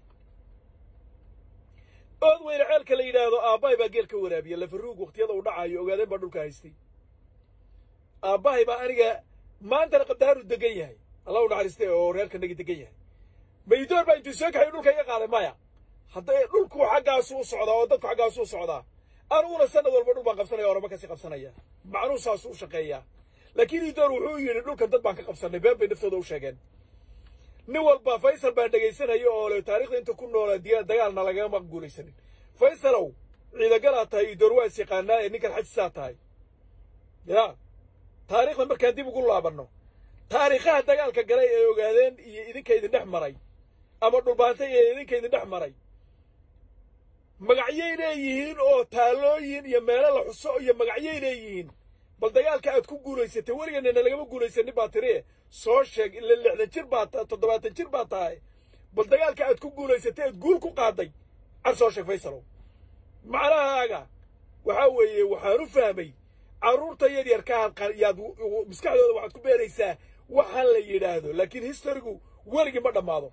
ood weyne ceelka la yidhaahdo aabbahay baa geel ka waraabiya lafaruug wakhtiyada uu dhacaayo ogaadeen baa dhulka haystay aabbahay baa aniga maantana qabdaharu degan yahay allah u naxariistay oo reerkanagi degan yahay maydoor baa intuu soo kaxay dhulka iga qaaday maya hadday dhulku xaggaasu u socdaa oo dadku xaggaasu u socdaa aniguna sanad walba dhul baan qabsanaya orama kasii qabsanaya macnuu saasu u shaqeeyaa laakiin idoor wuxuu yidhi dhulkan dad baan ka qabsanay been bay naftooda u sheegeen nin walba faysal baan dhegaysanaya oo le taarikhda inta ku noolaa diya dagaalna lagama guulaysanin faysalow ciidagalaad tahay idoor waa is yaqaanaa ee ninkan xajisaa tahay ya taariikhda markaan dib ugu laabanno taariikhaha dagaalka galay ee ogaadeen iyo idinka idin dhex maray ama dhulbaantay ee idinka idin dhex maray magacyay leeyihiin oo taalooyin iyo meelo la xuso iyo magacyay leeyihiin bal dagaalka aad ku guulaysatay weligeennana lagama guulaysanin baa tiri soo sheeg ila lixdan jir baa toddobaatan jir baa tahay bal dagaalka aad ku guulaysatay aad guul ku qaaday car soo sheeg faysalow macnahaaga waxaa weeye waxaan u fahmay carruurta yaryarkaaad yaad maskaxdooda waxaad ku beeraysaa waxaan la yidhaahdo laakiin historigu weligii ma dhammaado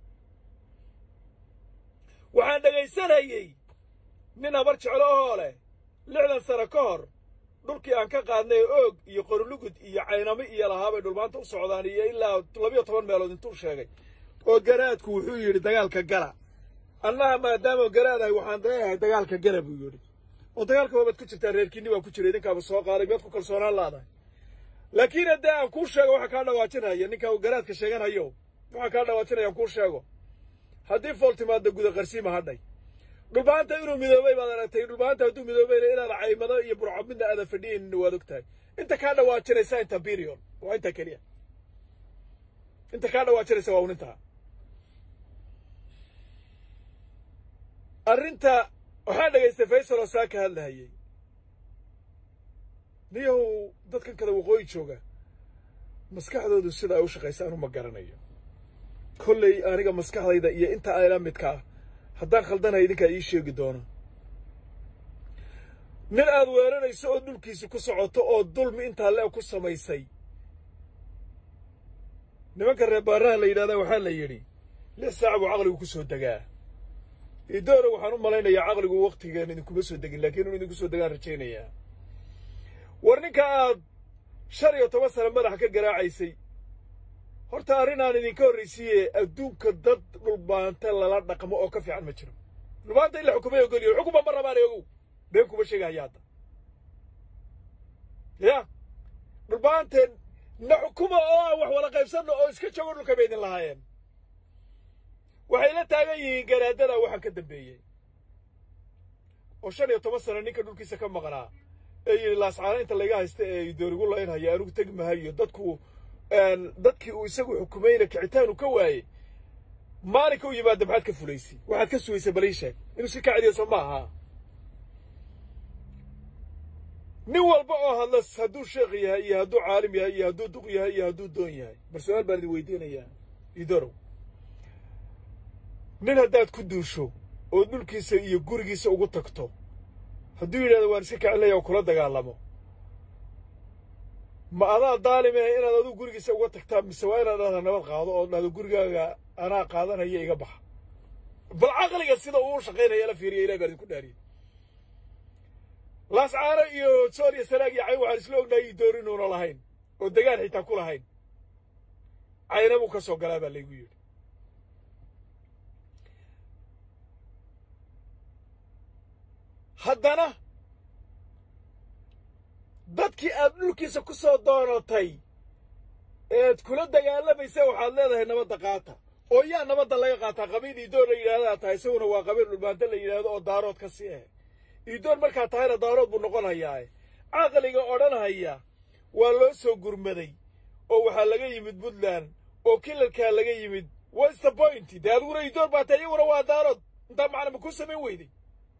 waxaan dhegaysanayey nin habar jeclo ohoo leh lixdan sano ka hor dhulkii aan ka qaadnay oog iyo qorulugud iyo caynamo iyo lahaabay dhulmaanta u socdaan iyo ilaa labiyo toban meelood intuu sheegay oo garaadku wuxuu yidhi dagaalka gala annaha maadaama garaadahay waxaan leeyahay dagaalka gala buu yidhi oo dagaalka waabaad ku jirtaa reerkiinni baa ku jira idinkaaba soo qaaday miyaad ku kalsoonaan laadahay laakiin haddii aan kuu sheego waxaa kaa dhawaajinaya ninka uu garaadka sheeganayo waxaa kaa dhawaajinaya aan kuu sheego haddii fool timaadda guda qarsiima hadhay dhulbaanta inuu midoobay baad aragtay dhulbaanta hadduu midoobayna inaad caymado iyo burco midna aadan fadhiyaynina waad og tahay inta kaa dhawaajinaysa inta birion waa intaa keliya inta kaa dhawaajinaysa waa un intaa arrinta waxaan dhegaystay faysal oo saa ka hadlahayey niyahow dadkan kada waqooyi jooga maskaxdoodu sida ay u shaqaysa anu ma garanayo kolley aniga maskaxdayda iyo inta ayla midka ah haddaan khaldanahay idinkaa ii sheegi doona nin aad weeranayso oo dhulkiisa ku socoto oo dulmi intaa le ku samaysay nimanka reebaaraha la yidhahdaa waxaa la yidhi lix saac buu caqligu ku soo degaa idoora waxaan u malaynayaa caqligu wakhtigan idinkuma soo degin laakiin inuu idinku soo degaan rajaynayaa war ninka aad shan iyo toban sano madaxa ka garaacaysay horta arrinaan idinka horraysiiye adduunka dad dhulbaanta lala dhaqmo oo ka fiican ma jiro dhulbaanta in la xukumay ogoliyo xukuma ma rabaan ogow been kuma sheegahaya hadda ya dhulbaanteen na xukuma oo aan wax wala qaybsanno oo iska joogo dhulka bay idin lahaayeen waxay la taagan yihiin garaadada waxaan ka dambeeyey oo shan iyo toban sano ninka dhulkiisa ka maqnaa ee yidhi laascaana inta laga haysta ee doorigu laynhaya anigu tegi mahayo dadku dadkii uu isagu xukumayna kicitaanu ka waayey maalinka u yimaada maxaad ka fulaysay waxaad ka sugaysay balii sheeg inuu si ka celiyo soo ma aha nin walba oo hadla hadduu sheekh yahay iyo hadduu caalim yahay iyo hadduu duq yahay iyo hadduu doon yahay bal su-aal baan idin weydiinayaa idorow nin haddaad ku duusho oo dhulkiisa iyo gurigiisa ugu tagto hadduu yidhahdo waan iska kacelaya oo kula dagaalamo ma adaa daalimahe inaad aduu gurigiisa uga tagtaa mise waa inaad dhahda nabad qaado oo dhahdo gurigaaga anaa qaadanaya iga baxa bal caqliga sida uu shaqaynaya la fiiriya ilahi baan idinku dhaariye laascaano iyo sool iyo sanaag iyo cayn waxaan isla ognahay idoor inuuna lahayn oo degaan xitaa ku lahayn cayna buu ka soo galaa baa laygu yidhi haddana dadkii aad dhulkiisa ku soo doonatay eed kula dagaalamaysa waxaad leedahay nabadda qaata oo yaa nabadda laga qaataa qabiil iidoor la yidhahdaa tahay isaguna waa qabiil dhulbaanta la yidhaahdo oo daarood ka sii ah iidoor markaa tahayna daarood buu noqonayaa caqliga odhanhaya waa loo soo gurmaday oo waxaa laga yimid puntland oo kilalkaa laga yimid what's the point dee adiguna iidoor baa tahay iyaguna waa daarood intaa macna ma ku samayn weyday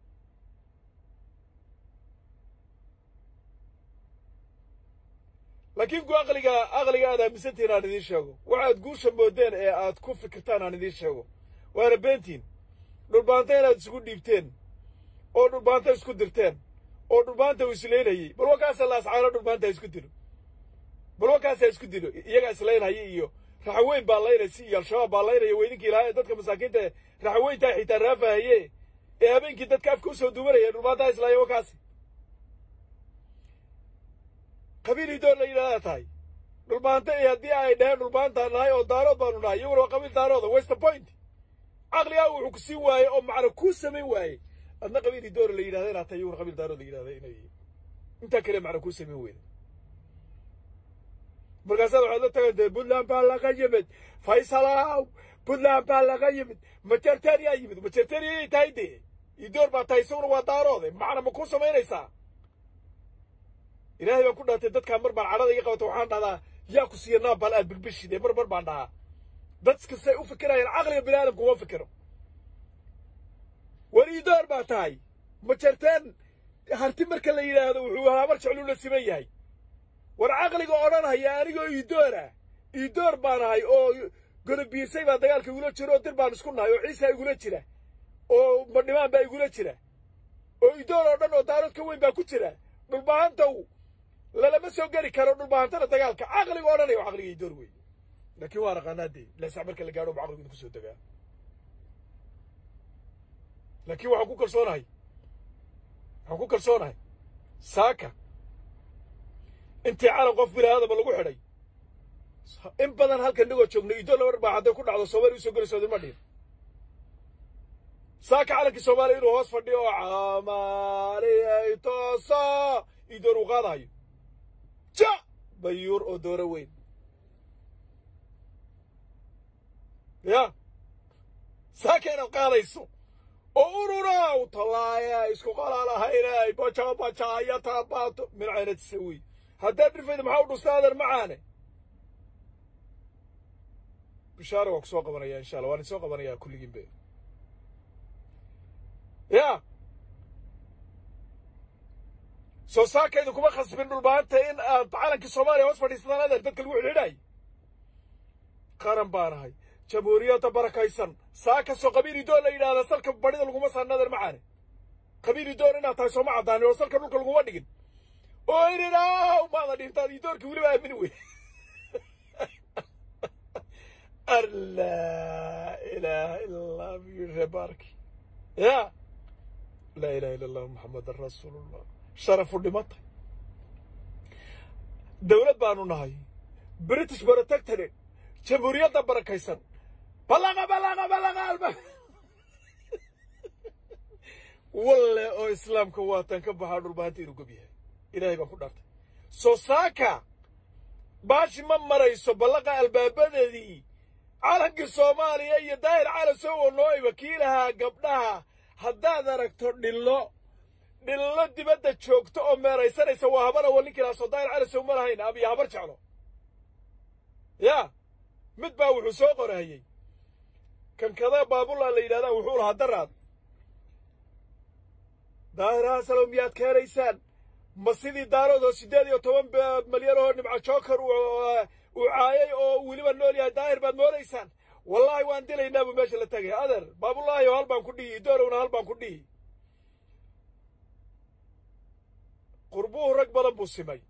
laakiin ku aqliga aqliga aad aaminsantihin aan idiin sheego waxaad guusha moodeen ee aad ku fikirtaan aan idiin sheego waana beentiin dhulbaanta inaad isugu dhiibteen oo dhulbaanta isku dirteen oo dhulbaanta uu islaynayey bal wakaasa laascaano dhulbaanta isku dilo bal wakaasaa isku dilo iyagaa islaynhaya iyo raxaweyn baa laynaysa iyo al-shabaab baa laynaya weydinkii ilaahay dadka masaakiinta raxaweyntaa xitaa raafahaye ee habeenkii dadka afka usoo duwanaya dhulbaantaa islaaya wakaasi qabiil idoor la yidhahdaa tahay dhulbaanta iyo haddii ay dhaheen dhulbaantaan nahay oo daarood baanu nahay iyaguna waa qabiil daarooda what's the point caqligaa wuxuu ku siin waaye oo macna kuu samayn waaye adna qabiil idoor la yidhahda inaad tahay iyaguna qabiil daarood la yidhahda inay intaa kale macna kuu samayn weyda markaasaad waxaad la tagantay puntland baa laga yimid faysalow puntland baa laga yimid majerteriyaa yimid majerteriyay tahay dee idoor baa tahay isaguna waa daaroode macna ma kuu samaynaysaa ilaahay baan ku dhaartay dadkaa mar baan cadhada iga qabata waxaan dhahdaa yaa ku siiya naabal aad bilbishide mar mar baan dhahaa dadkasay u fikirayaan caqliga bini aadamku uma fikiro war iidoor baa tahay ma jarteen harti marka la yidhaahdo wuxuu habar jecluu la siman yahay war caqliga odhanhaya anigoo iidoora iidoor baan ahay oo godobiisay baa dagaalka igula jira oo dir baan isku nahay oo ciisa igula jira oo madhimaan baa igula jira oo iidoor oo dhan oo daarood ka weyn baa ku jira dhulbahantaw lalama soo geli karo dhulbahantana dagaalka caqliga odhanaya caqliga iidoor wey laakiin waa naqaanaa dee leesac marka la gaadho ba caqligu idinku soo degaa laakiin waxaan ku kalsoonahay waxaan ku kalsoonahay saaka intii calan qof bini aadama lagu xidhay in badan halkan nigoo joogno iidoor laba baa hadday ku dhacdo soomaaliya usoo gelayso idinma dhihin saaka calankii soomaaliya inuu hoos fadhiyo oo camaliyay toosa iidoor uu qaadahayo ja bayuur oo dooro weyn ya saaka inaad qaadayso oo urunaw tallaaya isku qalalahaynay baja bajaaya taabaato mincaynad sawi haddaad dhirfayda maxaa u dhusta adan macaane bishaara waa ku soo qabanaya insha allah waan isoo qabanayaa kulligiinbe ya soo saakaydu kuma khasbin dhulbaanta in aad calankii soomaaliya hoos fadhiisataan adeer dadka lagu xidhiidhay qaran baan ahay jamhuuriyadda barakaysan saa kastoo qabiili doon la yidhahda salka badhida laguma saanader macaane qabiili doon inaad tahay sooma caddaanin oo salka dhulka laguma dhigin oo ininaw maada dhintaad iyo doorkii weliba aamini wey laa ilaaha ila allah buyiri baarki ya laa ilaha illa allah maxamedan rasuulullah sharafu dhimatay dowlad baanu nahay british protectorate jamhuuriyadda barakaysan ballaqa ballaqa ballaqa alba walle oo islaamka waatan ka baxaa dhulbaanta inuu gob yahay ilaahay baan ku dhaartay soo saaka baashi ma marayso ballaqa albaabadeedii calankii soomaaliya iyo daahir calasow oo noo wakiilahaa gabdhaha haddaad aragto dhillo dhillo dibadda joogto oo meeraysanaysa waa habar awal ninkiilaasoo daahir calasow ma lahayn abiyo habar jeclo yaa mid baa wuxuu soo qorahayey kankada baabulaa la yidhahdaa wuxuu lahaa daraad daahir hasalow miyaad keenaysaan ma sidii daaroodoo siddeed iyo toban malyan oo nimco jookar uu caayay oo weliba nool yahay daahir baad moodaysaan wallaahi waan dilaynaa buu meesha la tegay adeer baabulaahi oo hal baan ku dhihi doorowna hal baan ku dhihi qurbuhu rag badan buu simay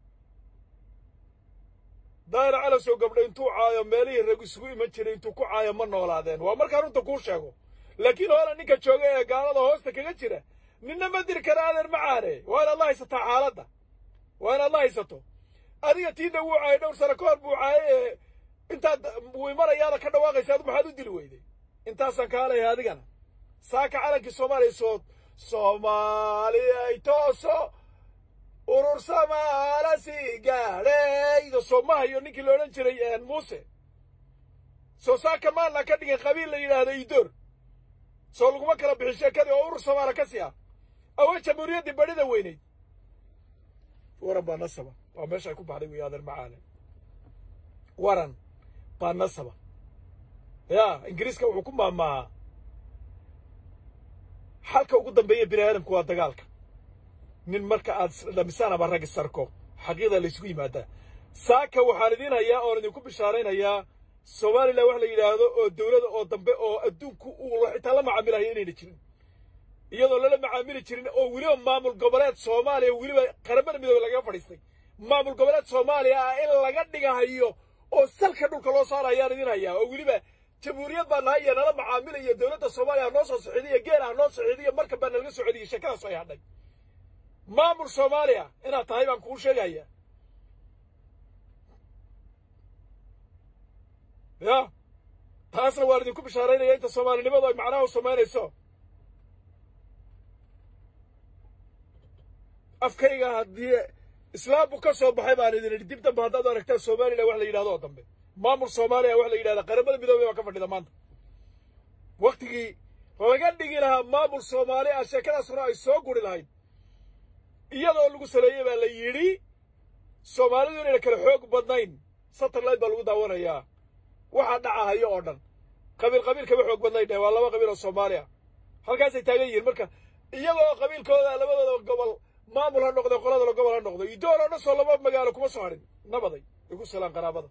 daahir calasow gabdho intuu caayo meelihii rag isugu iman jiray intuu ku caayo ma noolaadeen waa markaa runta kuu sheego laakiin hoola ninka jooga ee gaalada hoosta kaga jira ninna ma diri kara adeer macaane waa inaad la haysataa xaaladda waa inaad la haysato adiga tiina wuu caayay dhowr sano ka hor buu caayay ee intaad wuu imanayaada ka dhawaaqaysa adu maxaad u dili weyday intaasaan kaalaya adigana saaka calankii soomaaliya soo soomaaliyay tooso urur samaala sii gaadhayda soomahayo ninkii la odhan jiray muuse soo saaka maalla ka dhigin qabiil la yidhaahda idoor soo laguma kala bixin sheekadii oo urur samaala ka sii ah awa jamhuuriyaddii badhida weynayd waran baa nasaba waa meesha ay ku baxday wey adeer macaane waran baa nasaba ya ingiriiska wuxuu ku maamaahaa xalka ugu dambeeya bini aadamku waa dagaalka nin marka aad dhamisaan ama rag sarko xaqiiqda laysugu yimaadaa saaka waxaan idiin hayaa oon idinku bishaaraynayaa somalilan wax la yidhaahdo oo dowlada oo dambe oo adduunku uu xitaa la macaamilayo inayna jirin iyadoo lala macaamili jirin oo weliba maamul goboleed soomaaliya weliba qaramada midoobe lagaga fadhiistay maamul goboleed soomaaliya ah in laga dhigahayo oo salka dhulka loo saarayaan idin hayaa oo weliba jamhuuriyad baa nahay iyo nala macaamilayo dowladda soomaaliya ha noo soo socdiyo geela ha noo socdiyo markan baa nalaga socdiyey sheekadaas ay hadhay maamul soomaaliya inaad tahay baan kuu sheegaya ya taasna waan idinku bishaaraynaya inta soomaalinimadu ay macnaha u samaynayso afkayga haddii islaamku ka soo baxay baan idin idhi dib dambe haddaad aragtaan somalilan wax la yidhahdo oo dambe maamul soomaaliya wax la yidhahda qaramada midoobey baa ka fadhida maanta waktigii laga dhigi lahaa maamul soomaali ah sheekadaasuna ay soo guri lahayd iyadoo lagu saleeyey baa la yidhi soomaalidu inayna kala xoog badnayn satellite baa lagu daawanayaa waxaa dhacahayo oo dhan qabiil qabiil kama xoog badnayn waa laba qabiil oo soomaali ah halkaasay taagan yihiin marka iyagoo qabiilkooda labadooda gobol maamul ha noqdo qoladala gobol ha noqdo idoor oo dhan soo laba magaalo kuma soo hadhin nabaday igu salaan qaraabada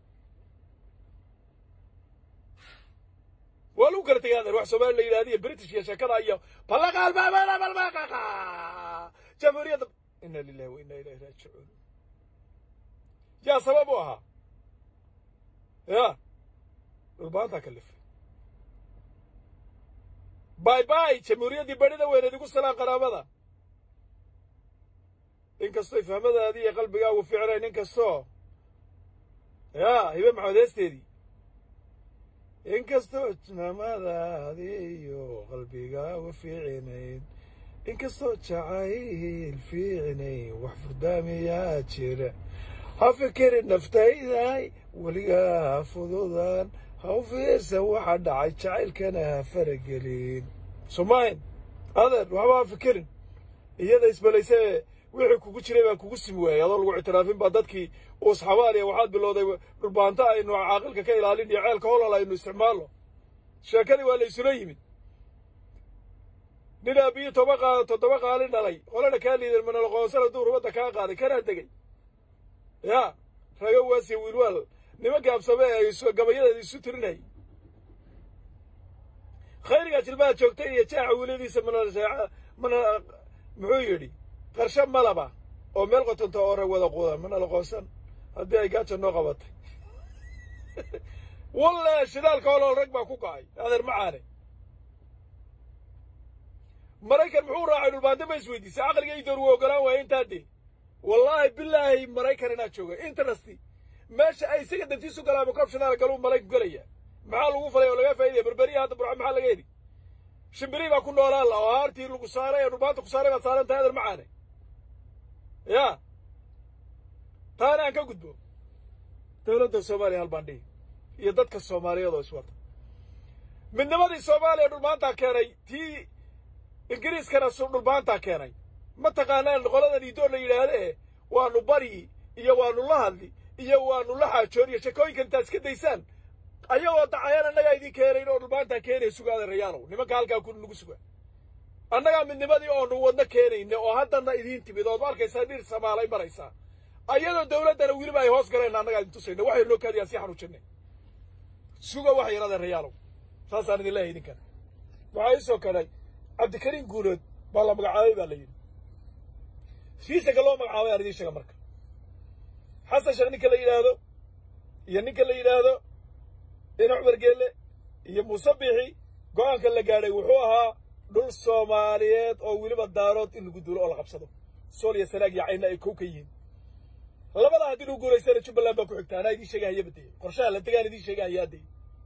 waa lagu kala tegay adeer wax soomaali la yidhahda iyo british iyo sheekada iyo ballaqa albaabada balbaqaqa jamhuuriyadda ina lillahi wa inna ilayhi raajicuun yaa sabab u ahaa ya dhulbaantaa kalifay bay bay jamhuuriyaddii badhida weyneed igu salaan qaraabada inkastoy fahmadaadii iyo qalbigaagu ficnayn inkastoo ya hibe maxamed heesteedii inkastoo fahmadaadii iyo qalbigaagu ficnayn inkastoo jacayl fiicnayn wax furdaamiyaa jira ha fikirin naftayday weligaa ha fududaan ha u fiirsan waxa dhacay jacaylkana ha faragelin somayn adeer waxba ha fikirin iyada isbalayse wixii kugu jiray baan kugu simi waayey adoo lagu ictiraafin baa dadkii uu sxabaaliya waxaad bilowday dhulbaanta aynu caaqilka ka ilaalin iyo ceelka holol aynu isticmaalno sheekadii waa la isula yimid nin aabiyi toba qa toddoba qaalin dhalay qolana kaa liidan manaloqoonsana duur wadda kaa qaaday kanaa degay ya rago waasiya wiilwaal nimanka absame ee gabayadeeda isu tirinayay khayrigaa jilbaha joogta iyo jaaca wiiladiisa mana mana muxuu yidhi qarshe malaba oo meel qotonta oo rag wada quudan mana la qoonsan haddii ay gaaja noo qabatay walle shidaalka holool rag baa ku kacay adeer macaane maraykan muxuu raacay dhulbaante ma isweydiisay caqliga idoor wuu ogolaan waaya intaa dee wallaahi bilaahi maraykan inaad jooga interesti meesha ay isaga dantiisu galaama koob shidaal galuu marayku gelaya maxaa lagu falay oo laga faa'idaya berberiya hadda burca maxaa laga heli shimbiri baa ku noolaan la oo haartii lagu saaray ee dhulbaanta ku saaray baad saaran tahay adeer macaane ya taana aan ka gudbo dowladda soomaaliya halbaan dhihi iyo dadka soomaaliyeed oo iswata midnimadii soomaaliya dhulmaantaa keenay tii ingiriiskana dhulmaantaa keenay ma taqaanaan qoladan idoor la yidhaahda e waanu bari iyo waanu la hadli iyo waanu la xaajooniyo shakooyinkan intaad iska daysaan ayagoo dacayaan annagaa idin keenayn oo dhulmaantaa keenaya sugaada rayaalow nimanka halkaa ku nagu suga annagaa midnimadii oonu wadno keenayna oo haddana idiin timid ood ma arkaysaa dhir samaalay maraysaa ayadoo dawladdana weliba ay hoos galeen annagaa idin tusayna waxay noo kaadiyaan sii xanuujinay suga wax yaraadeen rayaalow saasaan idin leeyahay idinkan waxaa ii soo kadhay cabdikariim guulood baa la magacaabay baa la yidhi fiisaga loo magacaabay aan idiin sheega marka xasan sheekh ninka la yidhaahdo iyo ninka la yidhaahdo ina cumar geelle iyo muuse biixi go'aanka la gaadhay wuxuu ahaa dhul soomaaliyeed oo weliba daarood in lagu duulo oo la qabsado sool iyo sanaag iyo cayna ay kow ka yihiin labadaa haddii lagu guulaystana jubbaland baa ku xigta anaa idiin sheegahaya badeye qorshaha la degaan idiin sheegahayaa dee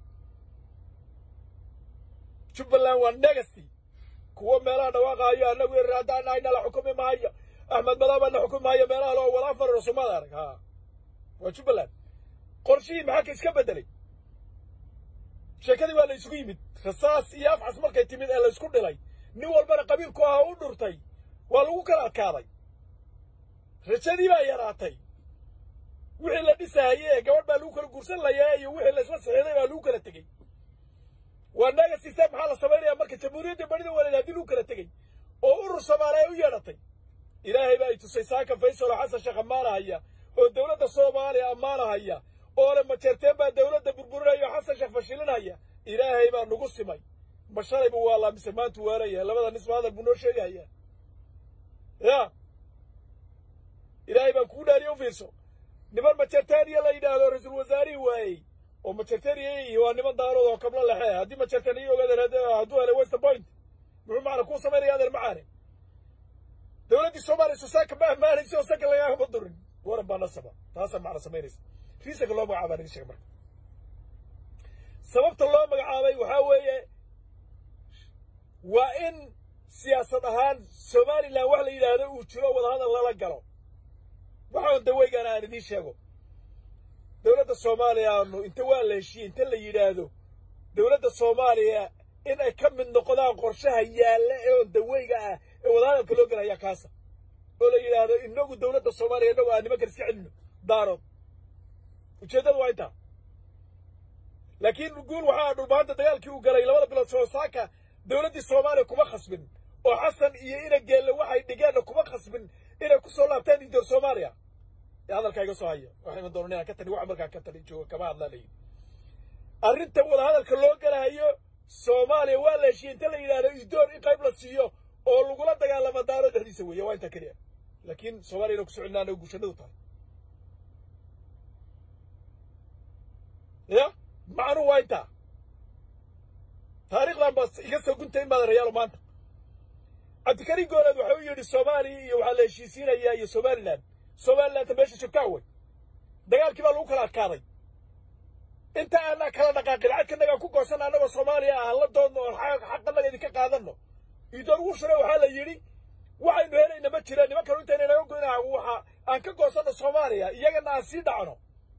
jubbaland waa negasty kuwo meelaha dhawaaqaayo annagu haddaan nahay nala xukumi maayo axmed madooba na xukumi maayo meelaha loo walaa fararo somaada arag ha waa jubbaland qorshihii maxaa ka iska beddelay sheekadii waa la isugu yimid rasaas iyo afxas markay timid ee la isku dhilay nin walbana qabiilku aha u dhurtay waa lagu kala adkaaday rajadii baa yaraatay wixii la dhisahaye ee gabadh baa lagu kala guursan layaa iyo wixii la isla saxiiday baa lagu kala tegey waa naga system maxaa la samaynayaa marka jamhuuriyadda barida waleed haddii lagu kala tegey oo urur soomaaliya u yeedhatay ilaahay baa i tusay saaka faysal oo xasan sheekh ammaanahaya oo dowladda soomaaliya ammaanahaya oo le majeerteen baa dowladda burburinaya oo xasan sheekh fashilinaya ilaahay baa nagu simay ma shalay buu waalaa mise maantu waalayahay labada nisba hadal buu noo sheegahayaa ya ilaahay baan kugu dhaariye u fiirso niman majertaniya la yidhaahdo ra-iisul wasaarihii waayey oo majertaniya waa niman daarood oo kablo lexe haddii majertaniya ogaadeen hadduu helay wester point muxuu macna kuu samaynaya adeer macaane dowladdii soomaaliya sosaaka ma ammaanaysa oo sanka lagaagama durin waran baa nasaba taasaa macna samaynaysa riisanka loo magacaabaa idin sheega marka sababta loo magacaabay waxaa weeye waa in siyaasad ahaan somalilan wax la yidhaahdo uu jiro wadahadal lala galo waxaan daweygaan aan idiin sheego dowladda soomaaliya aanu inta waa la heshiiyey inta la yidhaahdo dowladda soomaaliya in ay ka mid noqdaan qorshaha yaalla ee oon daweyga ah ee wadahadalka loo gelayaa kaasa oo la yidhaahdo inagu dowladda soomaaliya inagu aan nimankan iska celino daarood ujeeddadu waa intaa laakiin guul waxaa dhulbaanta dagaalkii uu galay labada bilood soosaaka dowladdii soomaaliya kuma khasbin oo xasan iyo ina geelle waxay dhigeenna kuma khasbin inay ku soo laabtaan indoor soomaaliya ee hadalkaa iga soo haya waxayna doonan inaan ka tali waxa markaa ka tali jooga kama hadlaa layihi arrinta wadahadalka loo galahayo soomaaliya waa la heshiiyey inta la yidhahdo idoor in qayb la siiyo oo lagula dagaalamo daaro dhexdiisa weeye waa intaa keliya laakiin soomaaliya inaan ku socolinaa anaga guushanadu tahay ya macnuhu waa intaa taariikhdan baa iga soo guntay in baada rayaalo maanta cabdikariin gooleed waxa u yidhi soomaaliya iyo waxaa la heshiisiinayaa iyo somalilan somalilanta meesha joogtaa way dagaalkii baa lagu kala adkaaday inta aanaa kala dhaqaaqin cadkanagaan ku goosan annagoo soomaaliya ah la doodno oon xaqanaga idinka qaadanno idoor wushune waxaa la yidhi waxaynu helayna ma jireen nimankanu intayna naga goyna waxa aan ka goosanno soomaaliya iyagana aan sii dhacno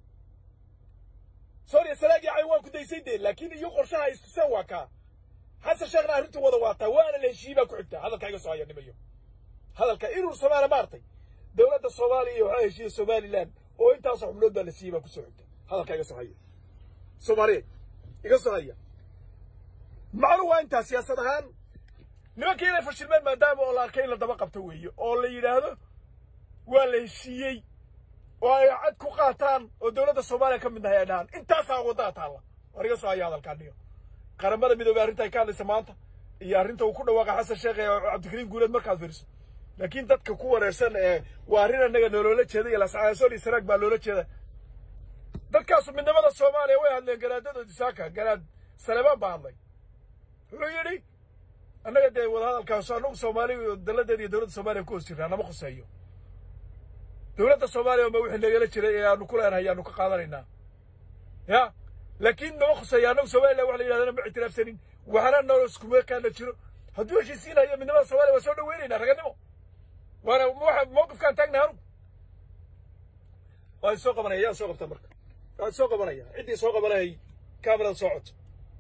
sooriya salaagii cay waan ku daysay dee laakiin iyo qorshaha istuseen waa kaa xasan sheekhna arrintu wada waataa waana la heshiiyey baa ku xigtaa hadalka iga soo haya nimayo hadalka inuu soomaaliya maartay dowladda soomaaliya iyo waxaa heshiiyey somalilan oo intaasoo xubnood baa la siiyey baa kusoo xigta hadalka iga soo haya soomaaliyeed iga soo haya macnuhu waa intaa siyaasad ahaan nimankii inay fashilmeen maadaama oo la arkay in la daba qabto weeye oo la yidhaahdo waa la heshiiyey oo ay cad ku qaataan oo dowladda soomaaliya ka mid nahay ay dhahaan intaasaa waddaa taalla war iga soo haya hadalkaaniyo qaramada midoobey arrinta ay ka hadlaysa maanta iyo arrinta uu ku dhawaaqa xasan sheekh ee cabdikariim guuleed markaad fiiriso laakiin dadka ku wareersan ee waa arrin annaga noloola jeeda iyo lascaasol iyo saraag baa loola jeeda dadkaasu midnimada soomaaliya way hadleen garaadadoodi saaka garaad saleebaan baa hadlay wuxuu yidhi annaga dee wadahadalkaas annagu soomaali daladeeda iyo dowladda soomaaliya ku hoos jirnaa nama khuseeyo dowladda soomaaliya ma wixii nagala jiray ee aanu ku leenahay ayaanu ka qaadanaynaa ya laakiin nama khuseeya annagu somaliland wax la yidhahdana ma ictiraafsanin waxna noo iskumeekaana jiro hadduu heshiisiinayo midnimada soomaaliya waa soo dhaweynaynaa raganimo waana waxa mawqifkaan taagna anugu waa soo qabanaya yaa soo qabta marka waa soo qabanaya ciddii soo qabanayay kaamirada soo codto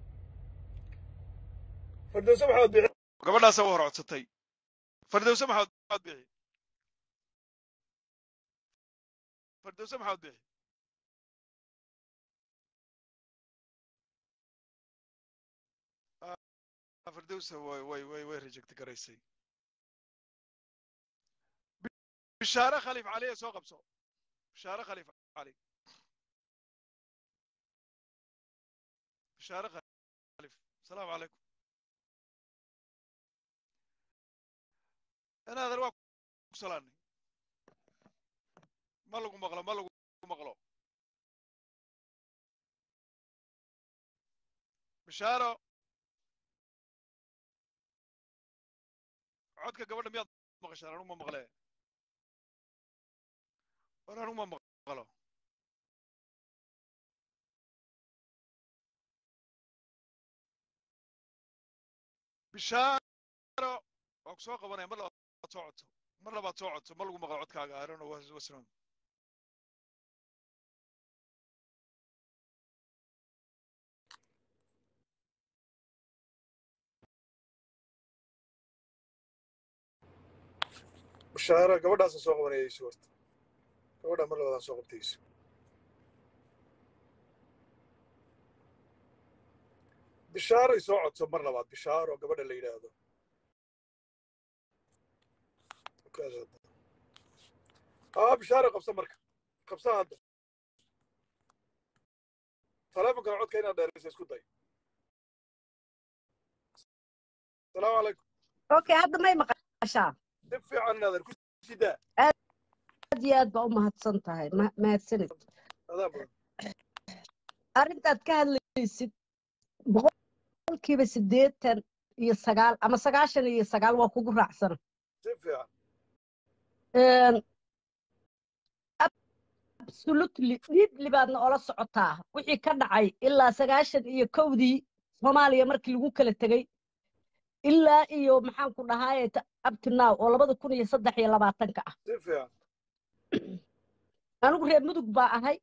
fardowse maxamed bixi gabadhaasa u hor codsatay fardowse maxamed maxamed bixi fardowse maxamed bixi fardowse way way way way reject garaysay bishaare khaliif cali ee soo qabso bishaare khaliif cali bishaare khaliif asalaamu calaykum inaadan waa ku salaanay ma lagu maqlo ma lagu maqlo bishaaro codka gabadha miyaad maqashaan anuma maqle war anuma maqlo bishaaro waa ku soo qabanaya mar labaad soo codto mar labaad soo codto ma lagu maqlo codkaaga I don't know what's what's wrong bishaara gabadhaasa soo qabanayayso horta gabadhaa mar labaadaan soo qabtayso bishaaray soo codso mar labaad bishaaro gabadha la yidhaahdo aa bishaaro qabsa marka qabsa hadda taleefonkana codka inaad dheeraysa isku day asalaamu calaykum okay hadda may maqashaa si fiican inaadan ku sidaa aad iyo aad baa u mahadsan tahay ma- mahadsanid adaa badan arrintaad ka hadlaysid boqolkiiba siddeetan iyo sagaal ama sagaashan iyo sagaal waa kugu raacsana si fiican absolutely dhiibli baadna ola socotaa wixii ka dhacay ilaa sagaashan iyo kowdii soomaaliya markii lagu kala tegey ilaa iyo maxaan ku dhahaaye up to now oo labada kun iyo saddex iyo labaatanka ah si fiican anigu reer mudug baa ahay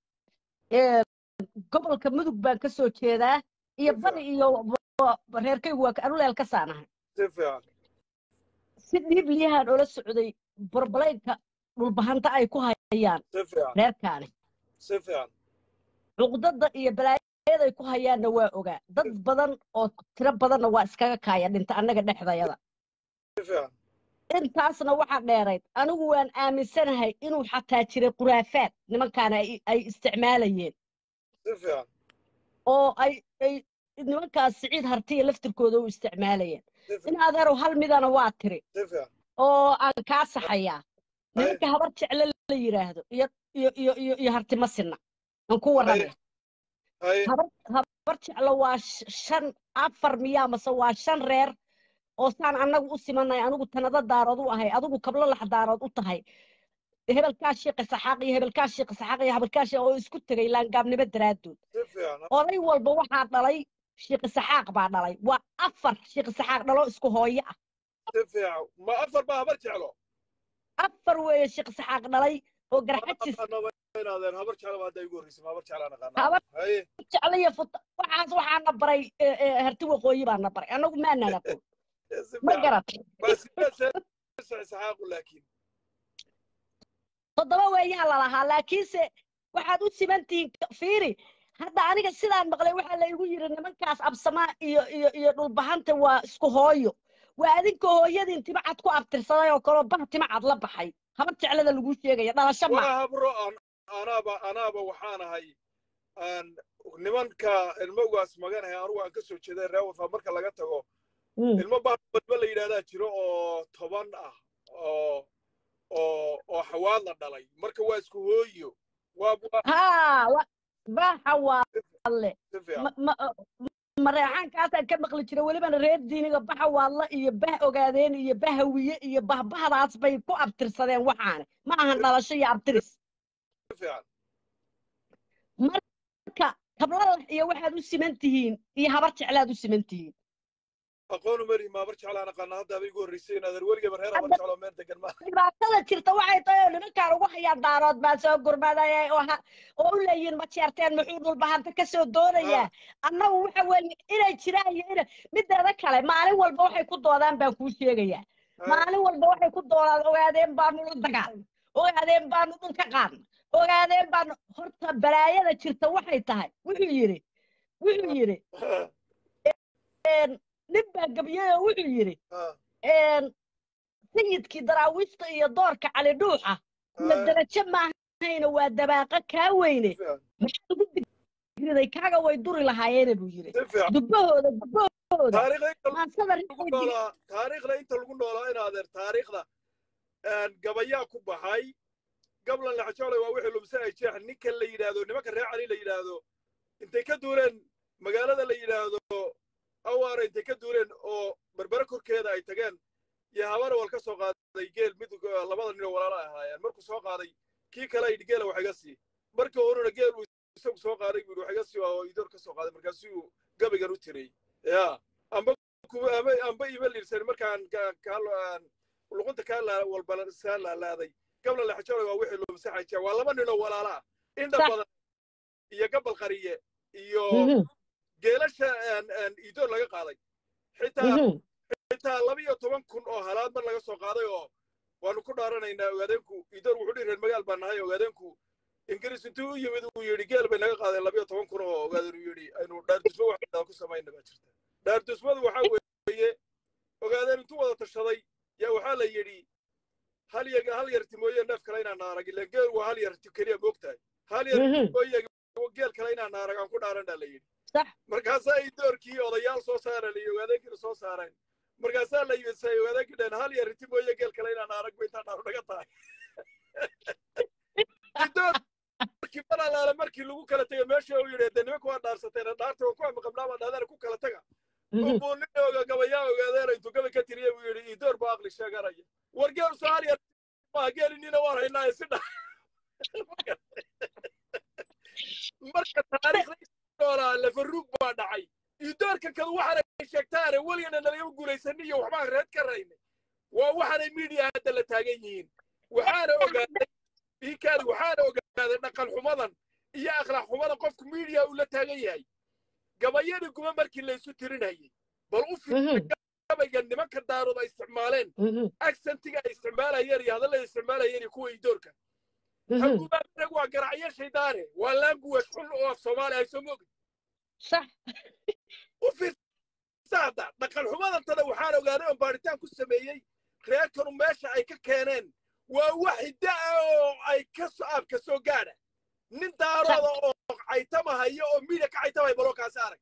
gobolka mudug baan ka soo jeedaa iyo bari iyo reerkaygu waa anuleel ka saanahay si fiican si dhiibliyahaan ola socday barbalaynka dhulbahanta ay ku hayaan si fiican reerkaani si fiican cuqdada iyo balaayaday ku hayaanna waa ogaa dad badan oo tiro badanna waa iskaga kaaya dhinta annaga dhexdayada si fiican intaasna waxaa dheerayd anigu waan aaminsanahay inuu xataa jiray khuraafaad nimankaana ay ay isticmaalayeen si fiican oo ay ay nimankaas siciid hartiya laftirkooda u isticmaalayeen si in fiican adeerow hal midana waa tiri si fiican oo aan kaa saxayaa nimanka habar jecle la yidhaahdo iyo iyo iyo iyo iyo hartimasina aan ku warramay haye habar habar jeclo waa sh- shan afar miyaa mase waa shan reer oo saan annagu u simanay anigu tanada daarood u ahay adigu kablo lax daarood u tahay hebelkaa shiiqa saxaaq iyo hebelkaa shiiqa saxaaq iyo hebelkaa shiiqa oo isku tegay laangaabnimo daraaddood si fiican oday walba waxaa dhalay shiiqi saxaaq baa dhalay waa afar shiiqi saxaaq dhalo isku hooyo ah si fiican ma afar baa habar jeclo afar weeye shiiqi saxaaq dhalay oo garxajis inaadeen habar jeclo baa hadda igu horreysay ma habar jeclaan aqaanaa habar haye jeclo iyo futa waxaas waxaana baray eh, eh, harti waqooyi baana baray annagu maanaan aqoon si ma fiican garat baa siyaasa saxaaqu laakiin toddoba weeyaa lalahaa laakiinse waxaad u siman tihiin fiiri hadda aniga sidaan maqlay waxaa la igu yidhi nimankaas absamaa iyo iyo iyo dhulbahanta waa isku hooyo waa adinka hooyadiin timacad ku abtirsaday oo kaloo bah timacad la baxay habar jeclada lagu sheegaya dhalasho ma waa habro aan anaaba anaaba waxaan ahay aan nimanka ilmowgaas maganahay anugu aan ka soo jeeday reer warfaa marka laga tago Mm. ilmo baadba la yidhahdaa jiro oo toban ah oo oo oo xawaad la dhalay marka waa isku hooyo waa waa haa wa- baxa waalle si fiican ma- ma- mareexaankaasaan ka maqli jira welibana reer diiniga baxa waalla iyo bah ogaadeen iyo bahawiye iyo bahbahdaas bay ku abtirsadeen waxaane ma ahan dhalasho iyo abtiris si fiican marka tablalax iyo waxaad u siman tihiin iyo habar jeclaad u siman tihiin aqoonu mari maabar jeclaan aqaana hadda aba igu horreysay inaad weligaba reer habar jecloo meel degan ma dhibaatada jirta waxay tahay oo nimankaan ugu hayaan daarood baa soo gurmadaya oo ha- oo u leeyihin ma jeerteen muxuu dhulbahanta ka soo doonayaa annagu waxa weeye inay jiraan iyo ina mideeda kale maalin walba waxay ku doodaan baan kuu sheegayaa maalin walba waxay ku doodaan ogaadeen baanu la dagaalna ogaadeen baanu dhulka qaadna ogaadeen baanu horta balaayada jirta waxay tahay wuxuu yidhi wuxuu yidhi nin baa gabyay oo wuxuu yidhi sayidkii daraawiishta iyo doorka cali dhuuxa iyo darajo maahayna waa dabaaqa kaa weyne maxaa ugu digriday kaaga way duri lahaayeene buu yidhi si fiican dubbahooda dubbahooda taariikhda inta maansada lagu noolaa taariikhda inta lagu noolaa in adeer taariikhda gabayaa ku baxay gablan laxajoolay waa wixii lumse ay jeex ninka la yidhaahdo nimanka reer cali la yidhaahdo intay ka duuleen magaalada la yidhaahdo awaara intay ka duuleen oo berbere korkeeda ay tageen iyo habana wal ka soo qaaday geel mid labada nin oo walaala ay ahaayeen markuu soo qaaday kii kale ay geela wax iga sii markii horena geel uu isagu soo qaaday buu wax iga sii oo idoor ka soo qaaday markaasuu gabaygan u tiray ya amba kuwa amba amba ima liirsan markaan ka- kaa luqunta kaa laa walba saa laalaaday gabla laxajoolay waa wixii lumse xaja waa laba nin oo walaala ah indha Sax. badan iyo gabal qariye iyo Mhm, geelasha idoor laga qaaday xitaa mhm. xitaa laba iyo toban kun oo halaad mar laga soo qaaday oo waanu ku dhaaranaynaa ogaadeenku idoor wuxuu dhihi reer magaal baan nahay ogaadeenku ingiriis intuu u yimid uu yidhi geel bay naga qaadeen laba iyo toban kun oo ogaadeen uu yidhi aynu dhaardusmo wax ku samayna baa jirta dhaardusmadu waxaa weeye ogaadeen intuu wada tashaday yaa waxaa la yidhi hal yar hal yarti mooye neef kale inaan naarag ileen geel waa hal yarti keliya moogtahay hal yarti Mhm. mooye geel kale inaan naarag aan ku dhaaran baa la yidhi Sax. markaasaa ay doorkii odayaal soo saareen iyo ogaadeenkiina soo saareen markaasaa la yidhi ogaadeenkii dheen hal yar riti mooye geel kale inaan naarag ba intaan dhaaru naga tahay doorkii malaalaale markii lagu kala tegay meesha uu yidhi dee nimanka waa dhaarsateen dhaarta waa ku amaqabnaa baa dhahdeen ku kala taga Mhm. buu nin oga gabayaa ogaadeena intuu gabay ka tiriye buu yidhi idoor baa aqli sheeganaya war geel soo hal yar maa geelinina waan haynaa si dha marka taariikhda noolaa lafaruug baa dhacay idoorka kadu waxaanay sheegtaane weligana nalagama guulaysanin iyo waxbaan reed ka raynay waa waxaanay miidiya hadda la taagan yihiin waxaana ogaaday iikaadi waxaana ogaaday dhaqan xumadan iyo akhlaaq xumadan qofku miidiya uu la taagan yahay gabayadii guba markii laysu tirinayay bal u fiirsa Mhm. gabayga nimanka daarood ay isticmaaleen Mhm. accentiga ay isticmaalayeen iyo hadallada ay isticmaalayeen iyo kuwa idoorka Mhm. hagubaarag waa garacyo shaydaane waa language xun oo af soomaali ay soo moogin Sax. u fiirsaada dhaqan xumadantada waxaan ogaaday oon baaritaan ku sameeyey reerkanu meesha ay ka keeneen waa wax hidda ah oo ay ka so aabka soo gaadha nin daarooda oo caytamahaya oo miidiya ka caytamaya balookaasi arag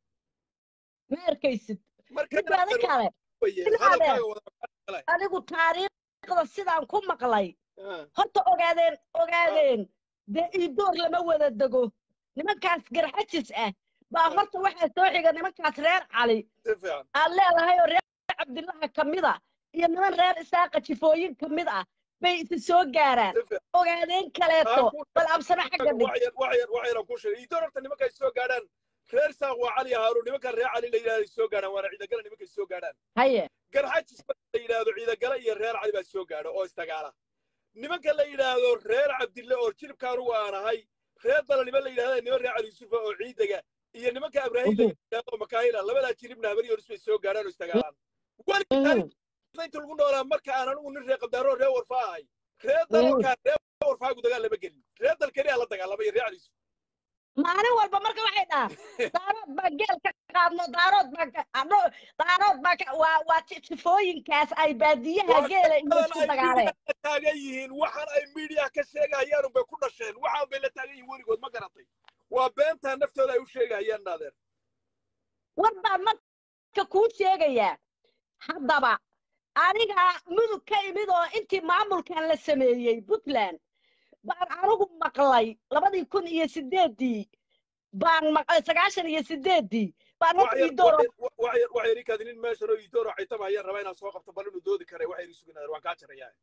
ma arkaysid marka mideeda kale waye, Ilaa hadalkaaga wada adigu taariikhda sidaan ku maqlay Ah, horta ogaadeen ogaadeen dee iidoor lama wada dego nimankaas garxajis ah baa Ah. horta waxaa soo xiga nimankaas reer cali si fiican aad leedahay oo reer cabdillaha ka mid a iyo niman reer isaaqa jifooyin ka mid ah bay isi soo gaaraan si fiican ogaadeen kaleeto Ah, ku- bal absame xagga dhig waxyar waxyar waxyaran ku sheegay idoor horta nimanka ay soo gaadhaan reer saaq waa cali haaruun nimankan reer cali la yidhahdo ay soo gaadhaan waana ciidagala nimanka ay soo gaadhaan haye garxajis marka la yidhaahdo ciidagala iyo reer cali baa soo gaadha oo istagaala nimanka la yidhaahdo reer cabdille oo jilibka anugu aan ahay reer dalanimo la yidhahda niman reer cali yusufa oo ciidaga iyo nimanka abraahim la Mhm. yidhahdo makaahila labadaa jilibna habari yoris bay soo gaadhaan oo istagaalaan weli Mhm. taariikhda inta lagu noolaa marka aan anigu nin reer qabdaaro reer warfaa ahay reer dalalkaa reer warfaagu dagaal lama gelin reer dalkani aa la dagaalamay reer cali yusuf maalin walba marka waxay dhahaan daarood baa geel ka qaadno daarood baa ka- adho daarood baa ka waa waa ji- jifooyinkaas ay baadiyaha Waa geela iyo badan isku ay dagaaleen miidiya la taagan yihiin waxaan ay miidiya ka sheegayaan unbay ku dhasheen waxaan bay la taagan yihiin weligood ma garatay waa beentaa naftooda ay u sheegahayaan naadeer war baan marka kuu sheegayaa haddaba aniga mudug ka imid oo intii maamulkan la sameeyey puntland baan anigu maqlay labadii kun iyo sideeddii baan maqlay sagaashan iyo sideeddii baan hor iidooro waxay ii kaadinin meeshan oo iidooro caytama ayaan rabaa inaan soo qabto bal inuu doodi karay waxay ii sugin waan kaa jarayaa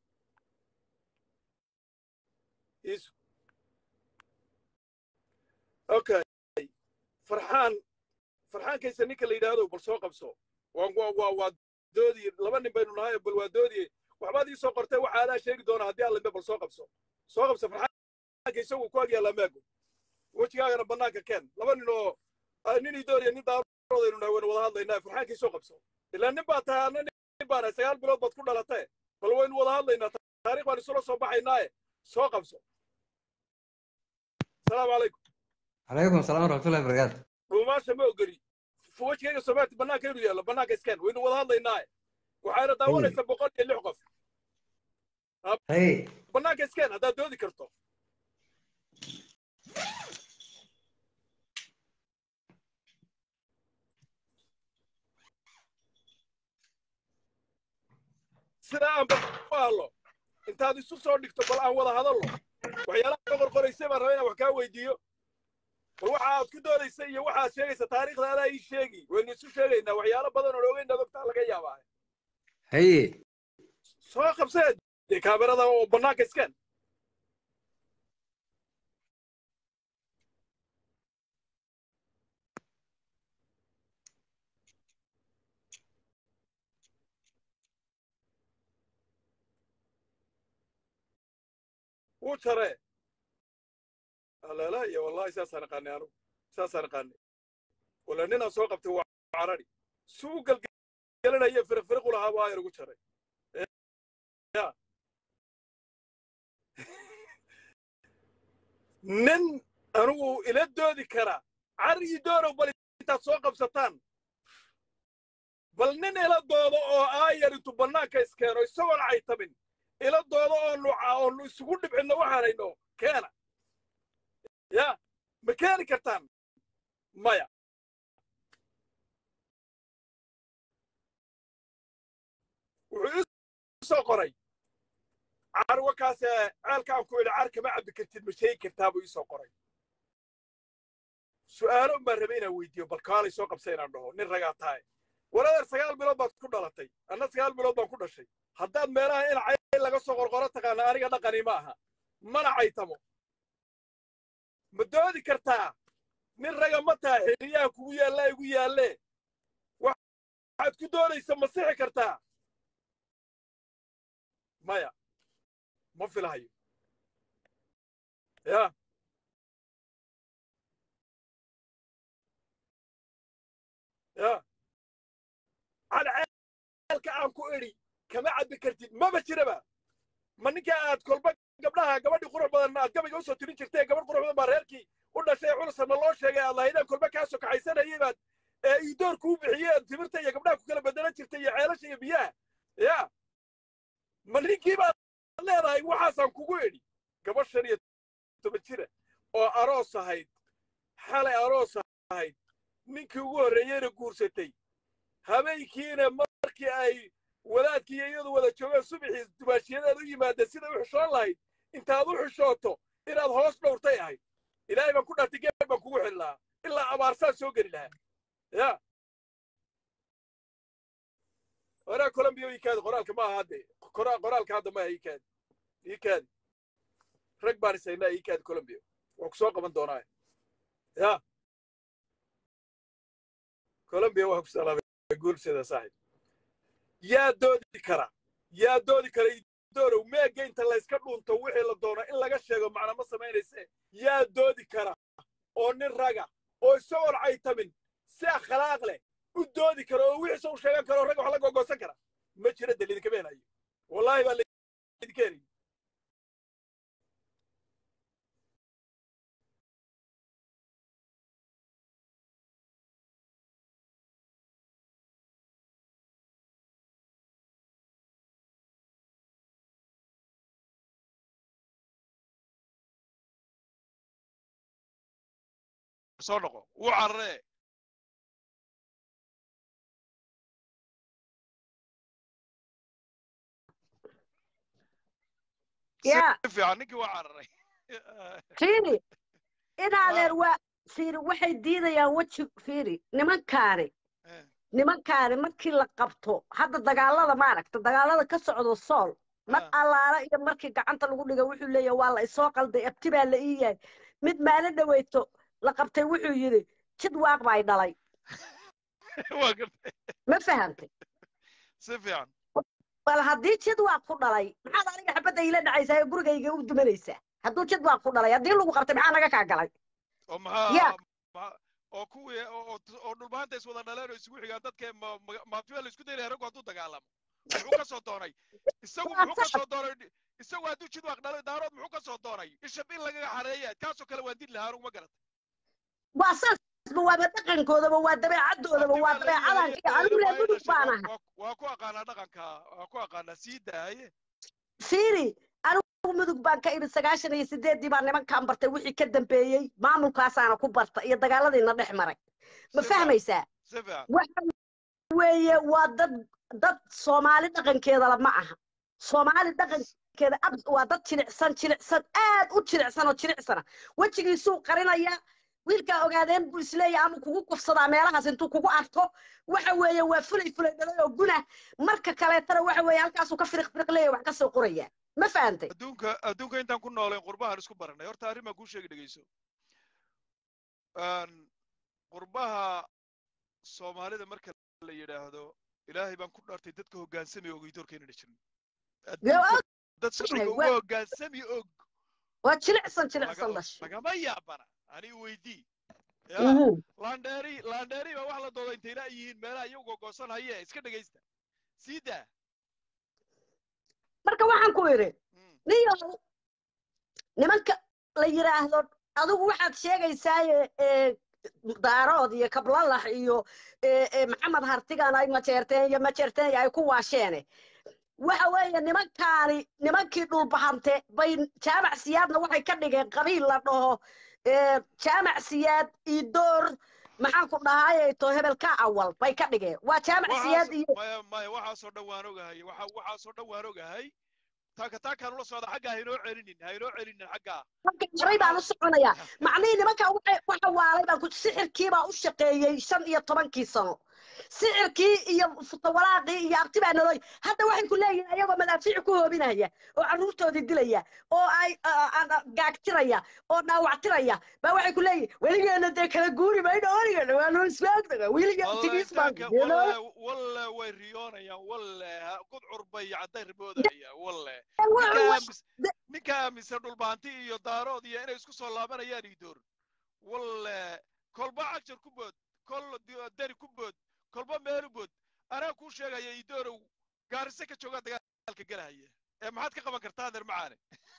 iisu okay farxaan farxaan kaysa ninka la yidhaahdo bal soo qabso waa waa waa waa doodi laba nin baynu nahay bal waa doodi waxbaad ii soo qortay waxa adaa sheegi doona haddii alla bal soo qabso soo qabso farxaan kaysa wuu ku agyaallaa maago wejigaagana bannaanka keen laba nin oo nin idooriya nin daaroodaynu nahay waynu wada hadlaynaa farxaan kay soo qabso ilaa nin baa tahay anna nin baan nahay sagaal bilood baad ku dhalatee bal waynu wada hadlaynaa taariikh baan isula soo baxaynaaye soo qabso asalaamu calaykum calaykum asalaam waraxmatullahi wabarakaatu dhuumaasha ma ogoli wejigayga soomaaliya bannaanka inuu yaallo bannaanka iskeen waynu wada hadlaynaaye waxayna daawanaysaa boqol iyo lix qof hay bannaanka iskeen haddaad doodi karto sidaa aan bal u hadlo intaad isu soo dhigto bal aan wada hadallo waxyaalaha ka qorqoraysay baan rabaa inaan wax kaa weydiiyo bal waxa aad ku doodaysa iyo waxaad sheegaysa taariikhda adaa ii sheegi waynu isu sheegaynaa waxyaalo badan oo ogeyn dadogtaa laga yaabaa haye soo qabsee dee kaamirada oo bannaanka iskeen wuu jaree alaala iyo wallahi saasaan aqaanay anugu saasaan aqaanay wala ninaan soo qabtay waa carari si u galgalanaya firiqfiriqu lahaa waa yar ugu jaray ya nin anugu ila doodi kara carigii doonow bal intaad soo qabsataan bal nin ila doodo oo aayar intu bannaanka iskeeno isagoon caytamin ila doodo oo nuca oonu isugu dhibcinno waxaanayno keena ya ma keeni kartaan maya wuxuu ii soo qoray carwo kaas ceelkaan ku idhi car kama cabbi kartid ma sheegi kartaa buu ii soo qoray su'aalo un baan rabay inaan weydiiyo bal kaalay soo qabsa inaan dhaho nin ragaa tahay waladeer sagaal bilood baad ku dhalatay anna sagaal bilood baan ku dhashay haddaad meelaha in cay laga soo qorqoro taqaana aniga dhaqani ma aha mana caytamo ma doodi kartaa nin raga ma taha xiliyaha kugu yaallaa igu yaallee waxaad ku doonaysa ma sixi kartaa maya ma filahayo ya ya cadceelka aan ku idhi kama cabbi kartid maba jiraba ma ninka aad kolba gabdhaha gabadhii qurux badan aad gabayga usoo tirin jirtay gabadh qurux badan baa reerkii u dhashay culusanna loo sheegay aad lahaydeen kolba kaa soo kaxaysanayay baad ee iidoor kuu bixiyeen timirta iyo gabdhaha ku kala bedelan jirtay iyo ceelasha iyo biyaha ya ma ninkii baad leedahay waxaasaan kugu idhi gabadh shan iyo toban jira oo aroos ahayd xalay aroos ahayd ninkii ugu horreeyeyna guursatay habeenkiina markii ay wadaadkii iyo iyadu wada joogeen subaxii dubaashiyadeed u yimaadeen siday u xishoon lahayd intaad u xishooto inaad hoos dhowrtay ahayd ilaahay baan ku dhaartay geel baan kugu xili lahaa ilaa abaarsaan soo geli lahaa ya oraa colombiya ikaadi qoraalka ma aha hadde qoraalka hadda maaha ikaadi ikaadi rag baan isaynaa ikaadi colombiya waa ku soo qaban doonaa ya colombiya waa ku salaamay guulsida saaxib yaa doodi kara yaa doodi kara doorow meega inta layska dhunto wixii la doono in laga sheego macna ma samaynayse yaa doodi kara oo nin raga oo isagoon caytamin si akhlaaq leh u doodi kara oo wixiisa u sheegan kara oo ragga wax la gogosan kara ma jira dee lidinka beenayo wallaahi baa laydinka helayo soo noqo wuu cararee yaa si fiican ninkii waa cararay fiiri inaadeer waa fiiri waxay diidayaan weji fiiri nimankaani Eh, nimankaani markii la qabto hadda dagaalada maaragta dagaalada ka socdo sool mar Ah. allaala iyo markii gacanta lagu dhiga wuxuu leeyahay waa la isoo qalday abti baa la ii yahay mid maalin dhaweyto la qabtay wuxuu yidhi jid waaq bay dhalay waa gartay ma fahantay si fiican bal haddii jid waaq ku dhalay maxaad aniga xabadda iila dhacaysaa ee gurigayga u dumanaysaa hadduu jid waaq ku dhalay haddii lagu qabtay maxaa naga kaa galay oo maxaa yaa ma- oo kuwii oo oo- oo dhulbaanta is wada dhaleen oo isugu xigaan dadka ma- ma- maabtiba la isku daylaya raggu hadduu dagaalamo muxuu ka soo doonay isagu waa muxuu ka saas soo doonay isagu hadduu jid waaq dhalay daarood muxuu ka soo doonay ishab in lagaga xareeya kaasoo kale waan dil lahaa anugu ma garata waa saasba waaba dhaqankoodaba waa dabeecadoodaba abti waa baa la ii dabeecadan haye anigu ina reer baa ii mudug dhashay baan waa ahay waa- waa ku aqaanaa dhaqanka waa ku aqaanaa sii daaye fiiri anigu mudug baan ka imid sagaashan iyo sideeddii baan nimankaan bartay wixii ka dambeeyey maamulkaasaana ku barta iyo dagaaladiina dhex maray ma si fiican fahmaysaa si fiican waxa weeye waa dad dad soomaali dhaqankeedala ma aha soomaali dhaqankeeda ab- waa dad jilicsan jilicsan aad u jilicsan oo jilicsana wejigiisuu qarinaya wiilkaa ogaadeen buu isleeyahay ama kugu kufsadaa meelahaas intuu kugu arko waxa weeye waa fulay fulay dhalay oo guna marka kaleetana waxa weeye halkaasuu ka firiq firiq leeyahay wax ka soo qoraya ma fahantay adduunka adduunka intaan ku noolayn qurbahan isku baranay horta arrin baan kuu sheegi dhegeyso Een, qurbaha soomaalida marka la yidhaahdo ilaahay baan ku dhaartay dadka hoggaansamaya ogeydoorkeena jirin Dee waa adduunka dad sharciga ognahay, uga waa- hoggaansami og waa jilicsan laga- jilicsan dhashay lagama yaabana ani weydii ya Mhm. landheeri landheeri baa wax la dooda intayna ay yihiin meelaha iyagu gogosan haye iska dhegaysta sii daa marka waxaan ku idhi Mm, niyow nimanka la yidhaahdo adigu waxaad sheegaysaaye ee, daarood iyo kablalax iyo ee, ee, maxamed hartigan ay majeerteen iyo majeerteen ay ku waasheene waxa weeye nimankaani nimankii dhulbahante bay jaamac siyaadna waxay ka dhigeen qabiil la dhaho ee, jaamac siyaad iyo door maxaan ku dhahaye to hebelka awal bay ka dhigeen waa jaamac siyaad waxaas iyo maya maya waxaasoo dhan waan ogahay waxa waxaasoo dhan waan ogahay taaka taakaan ula socda xagga haynoo celinin haynoo celinin xaggaa marka horay baan u soconayaa macnihii nimanka waxa waxa waalay baan ku sixirkii baa u shaqeeyey shan iyo tobankii sano sixirkii iyo futawalaaqii iyo abti baa noloy hadda waxay ku leeyihiin ayagoo madaafiic ku hoobinaya oo carruurtoodii dilaya oo ay a- a- a- gaagtiraya oo dhaawactiraya baa waxay ku leeyihiin weligeena dee kala guuri mayno weligeena waa noo islaagnaga weligeena walle tigiis baan intaanka dee walle noo- walle way riyoonayaan walle ha- gudcur bay cadday riboodaya walle wuxuu ninka wa- aamis ninka aaminsan dhulbaanti iyo daarood iyo inay isku soo laabanayaan idoor walle kolba cagjar ku bood kol di- deri ku bood kolba meelu bood anaa kuu sheegaya idoorow gaarise ka joogaa dagaalka gelahaya ee maxaad ka qaban kartaa adeer macaane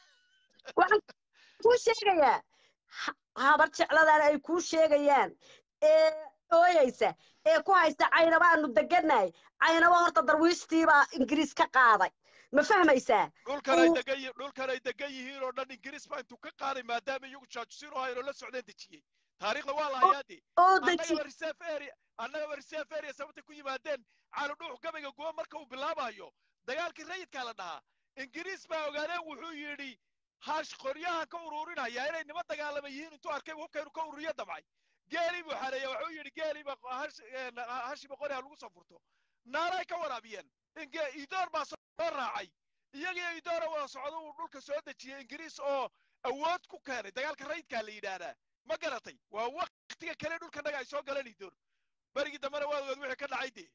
waxaan kuu sheegayaa ha- habar jecladan ay kuu sheegayaan ee ooyeysa ee ku haysta caynabaanu degannahay caynaba horta darwiishtiibaa ingiriis ka qaaday ma fahmaysaa dhulkan ay uu- degan yihiin dhulkan ay degan yihiin oo dhan ingiriis baa intuu ka qaaday maadaama iyagu jaajusiin oo haynoo la socdeen dejiyey taariikhda waa la hayaadee oo annaga deji waa reserve area annaga waa reserve area sababtay ku yimaadeen caalu dhuux gabayga guba marka uu bilaabayo dagaalkii rayidkaa la dhahaa ingiriis baa ogaadeen wuxuu yidhi hash qoryahan ka ururinaya inay nima dagaalama yihiin intuu arkay hubkaynu ka ururiyo damcay geelii buu xareeya wuxuu yidhi geeliiba hashiba qori ha lagu soo furto naalay ka waraabiyeen inge idoor baa soo raacay iyagiyo idoora wada socdo uu dhulka soo dejiyey ingiriis oo awood ku keenay dagaalka rayidkaa la yidhaahdaa ma garatay waa waktiga kale dhulkanaga ay soo galeen idoor berigii dambena waa ogaad wixii ka dhacay dee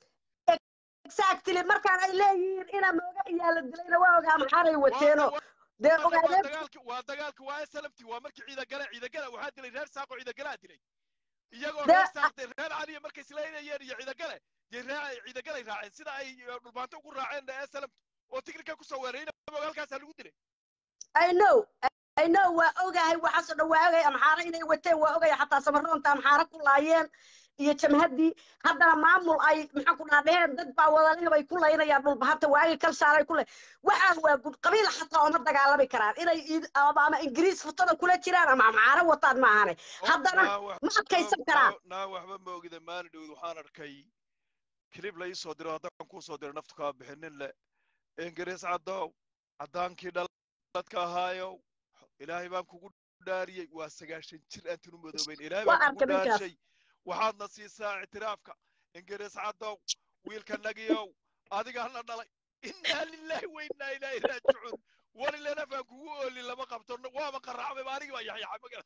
exactly markaan ay leeyihiin inaa mooga iyaa la dilayna waa ogaa maxaanay wateeno dee waa ogaadeen dagaalki waa dagaalki waa slmt waa markii ciidagale ciidagala waxaa dilay reer saaqo ciidagalaa dilay iyagoo Dee- reer saaqde reer caliya markay islaynayeen iyo ciidagale dee ree ciidagalay raaceen sida ay eh, dhulbaanto ugu raaceen slmt oo tigirka kusoo weerayna halkaasaa lagu dilay I know I know waa ogahay waxaasoo dhan waa ogay amxaara inay wateen waa ogay xataa samaroonta amxaara ku laayeen iyo jamhaddii haddana maamul ay maxaan ku dhaha dheheen dad baa wadaleh bay ku laynayaan dhulbahanta waagi kalshaalay ku lay waxaan waa gud qabiil xataa oma dagaalami karaan inay id- ama ama ingiriis futada kula jiraan ama amcaano wataan maahane haddana Naa wax- ma adkaysan karaan naa- naa waxba ma ogida maalin dhowd waxaan arkay kilib la ii soo diro haddaan kuu soo diro naftu kaa bixinin le ingiriis caddow caddaankii dhaladka ahaayow ilaahay baan kugu dhaariyey waa sagaashan jir aan tunu madoobayn ilaahay Waa baan kugu arkay ninkaas. dhaarshay waxaadna siisaa ictiraafka ingiriis caddow wiilka nagiyow adigaana dhalay innaa lilaahi wa innaa ilaahi raajicuun walilana baan kugu oolin lama qabto waaba qaraacmay ba anigi baa yaxyaxay magala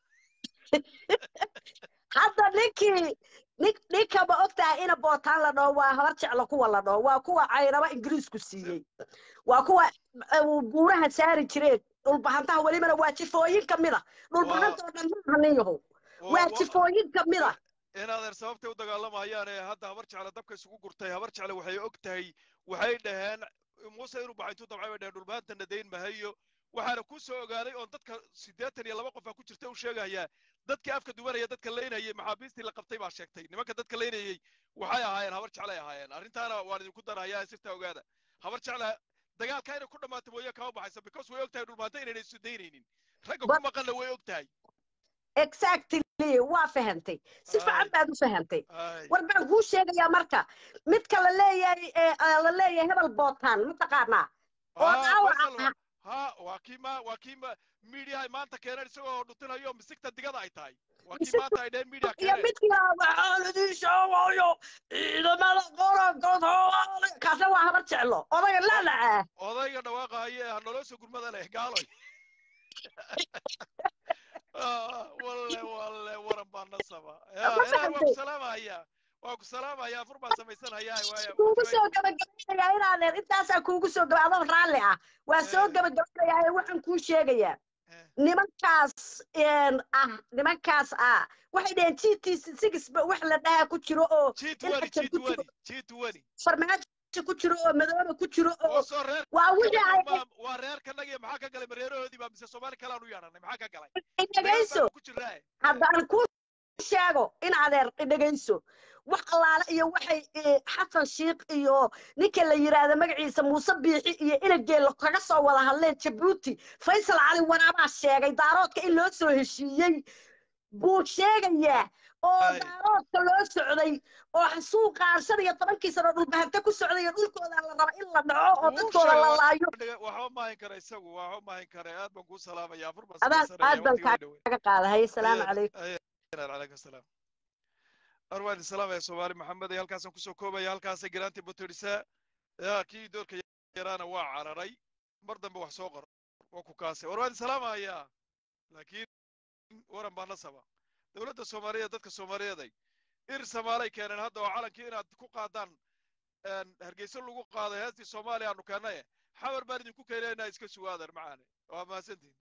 hadda ninkii nin ninka ma ogtahay ina bootaan la dhaho waa habar jeclo kuwa la dhaho waa kuwa cayraba ingiriisku siiyey waa kuwa eh, buuraha saari jireen dhulbahantaha welibana waa jifooyin ka mida dhulbahanta oo dhan maaha nin yahow waa jifooyin ka mida inaadeer sababtay u dagaalamaayaan ee hadda habar jecle dabka isugu gurtay habar jecle waxay og tahay waxay dhaheen muuse inuu baxay intuu dabcay bay dhaheen dhulbaantana dayn mahayo waxaana ku soo ogaaday oon dadka siddeetan iyo laba qof aa ku jirta u sheegayaa dadkii afka duwanaya dadka laynayay maxaabiistii la qabtay baa sheegtay nimanka dadka laynayay waxay ahaayeen habar jeclay ahaayeen arrintaana waan idinku darayaa ee sirta ogaada habar jecle dagaalka inay ku dhammaato mooye kama baxaysa because way og tahay dhulbaanta inayna isu daynaynin ragga ku But- maqanna way og tahay exactly waa fahantay si fiican Ay. baad u fahantay Ay. war baan kuu sheegayaa marka midka la leeyahay ee eh, la leeyahay hebel bootaan mataqaanaa oo Ah, dhaawaca Faisal, ah ha waa kii ma waa kii ma miidiyaha maanta keeneen isagoo dhutinayo misigta digada ay tahay waa kii Misigta- maanta ay dheheen miidiya iyo keeneen midkii waxaan idiin sheegayo ciidamada qorankood kaasna waa habar jeclo odayga lalaca odayga dhawaaqa haye ha noloo soo gurmada leh gaaloy Ah, walle walle waran baa nasaba Ya, Ma ilaahay waa ku fahantay? salaamaya waa ku salaamaya afur baan samaysanaya waaya kuugu soo gabagabaynayaa inaadeer intaasaa kuugu soo gaba adoo raalli ah waa soo Eh. gabagabaynayaa ee waxaan kuu sheegayaa Eh. nimankaas een, ah nimankaas ah waxay dhaheen g t six ba wax la dhahaa ku jiro oo g in twenty ajar g ku jiro twenty g twenty farmaajo ku jiro oo madooba ku jiro oo oo soo reer waa wixii ay waa reerka nagiya maxaa ka galay mareerahoodii baa mise soomaali kale aan u yeedhanay maxaa ka galay dhegayso ku jiraa haddaan ku sheego in adeer dhegayso wax allaale iyo waxay eh, xasan shiikh iyo ninka la yiraahdo magaciisa muuse biixi iyo inageelo kaga soo wada hadleen jabuuti faysal cali waraabaa sheegay daaroodka in loo soo heshiiyey buu sheegayaa oo Ay. daaroodka loo socday oo xasuuqaan shan iyo tobankii sano dhulbahanta ku socday oo dhulkooda la raba in la dhaco oo Wuu dadkooda la sheegay. laayo waxba maahin kara isagu waxba maahin kara aad baan kuu salaamaya afur baan Adaan- samaysanaya aad baan waqtigaa dhowe kaga qaadahay asalaamu Ayaan- calaykum ayaan calaykum asalaam arwaa idin salaamaya soomaali maxamed ee halkaasaan kusoo koobaya halkaasay garaantii butirisaa yaa kii doorka yaraana waa cararay mar dambe wax soo qor waa ku kaasay war waa idin salaamaya laakiin waran baa nasaba dowladda soomaaliyeed dadka soomaaliyeeday ir samaalay keeneen hadda oo calankii inaad ku qaadaan een, hargeysa lagu qaaday heestii soomaaliya aanu keennaye xawar baan idinku keenaynaa iska sugaadan macaane waa mahadsantihin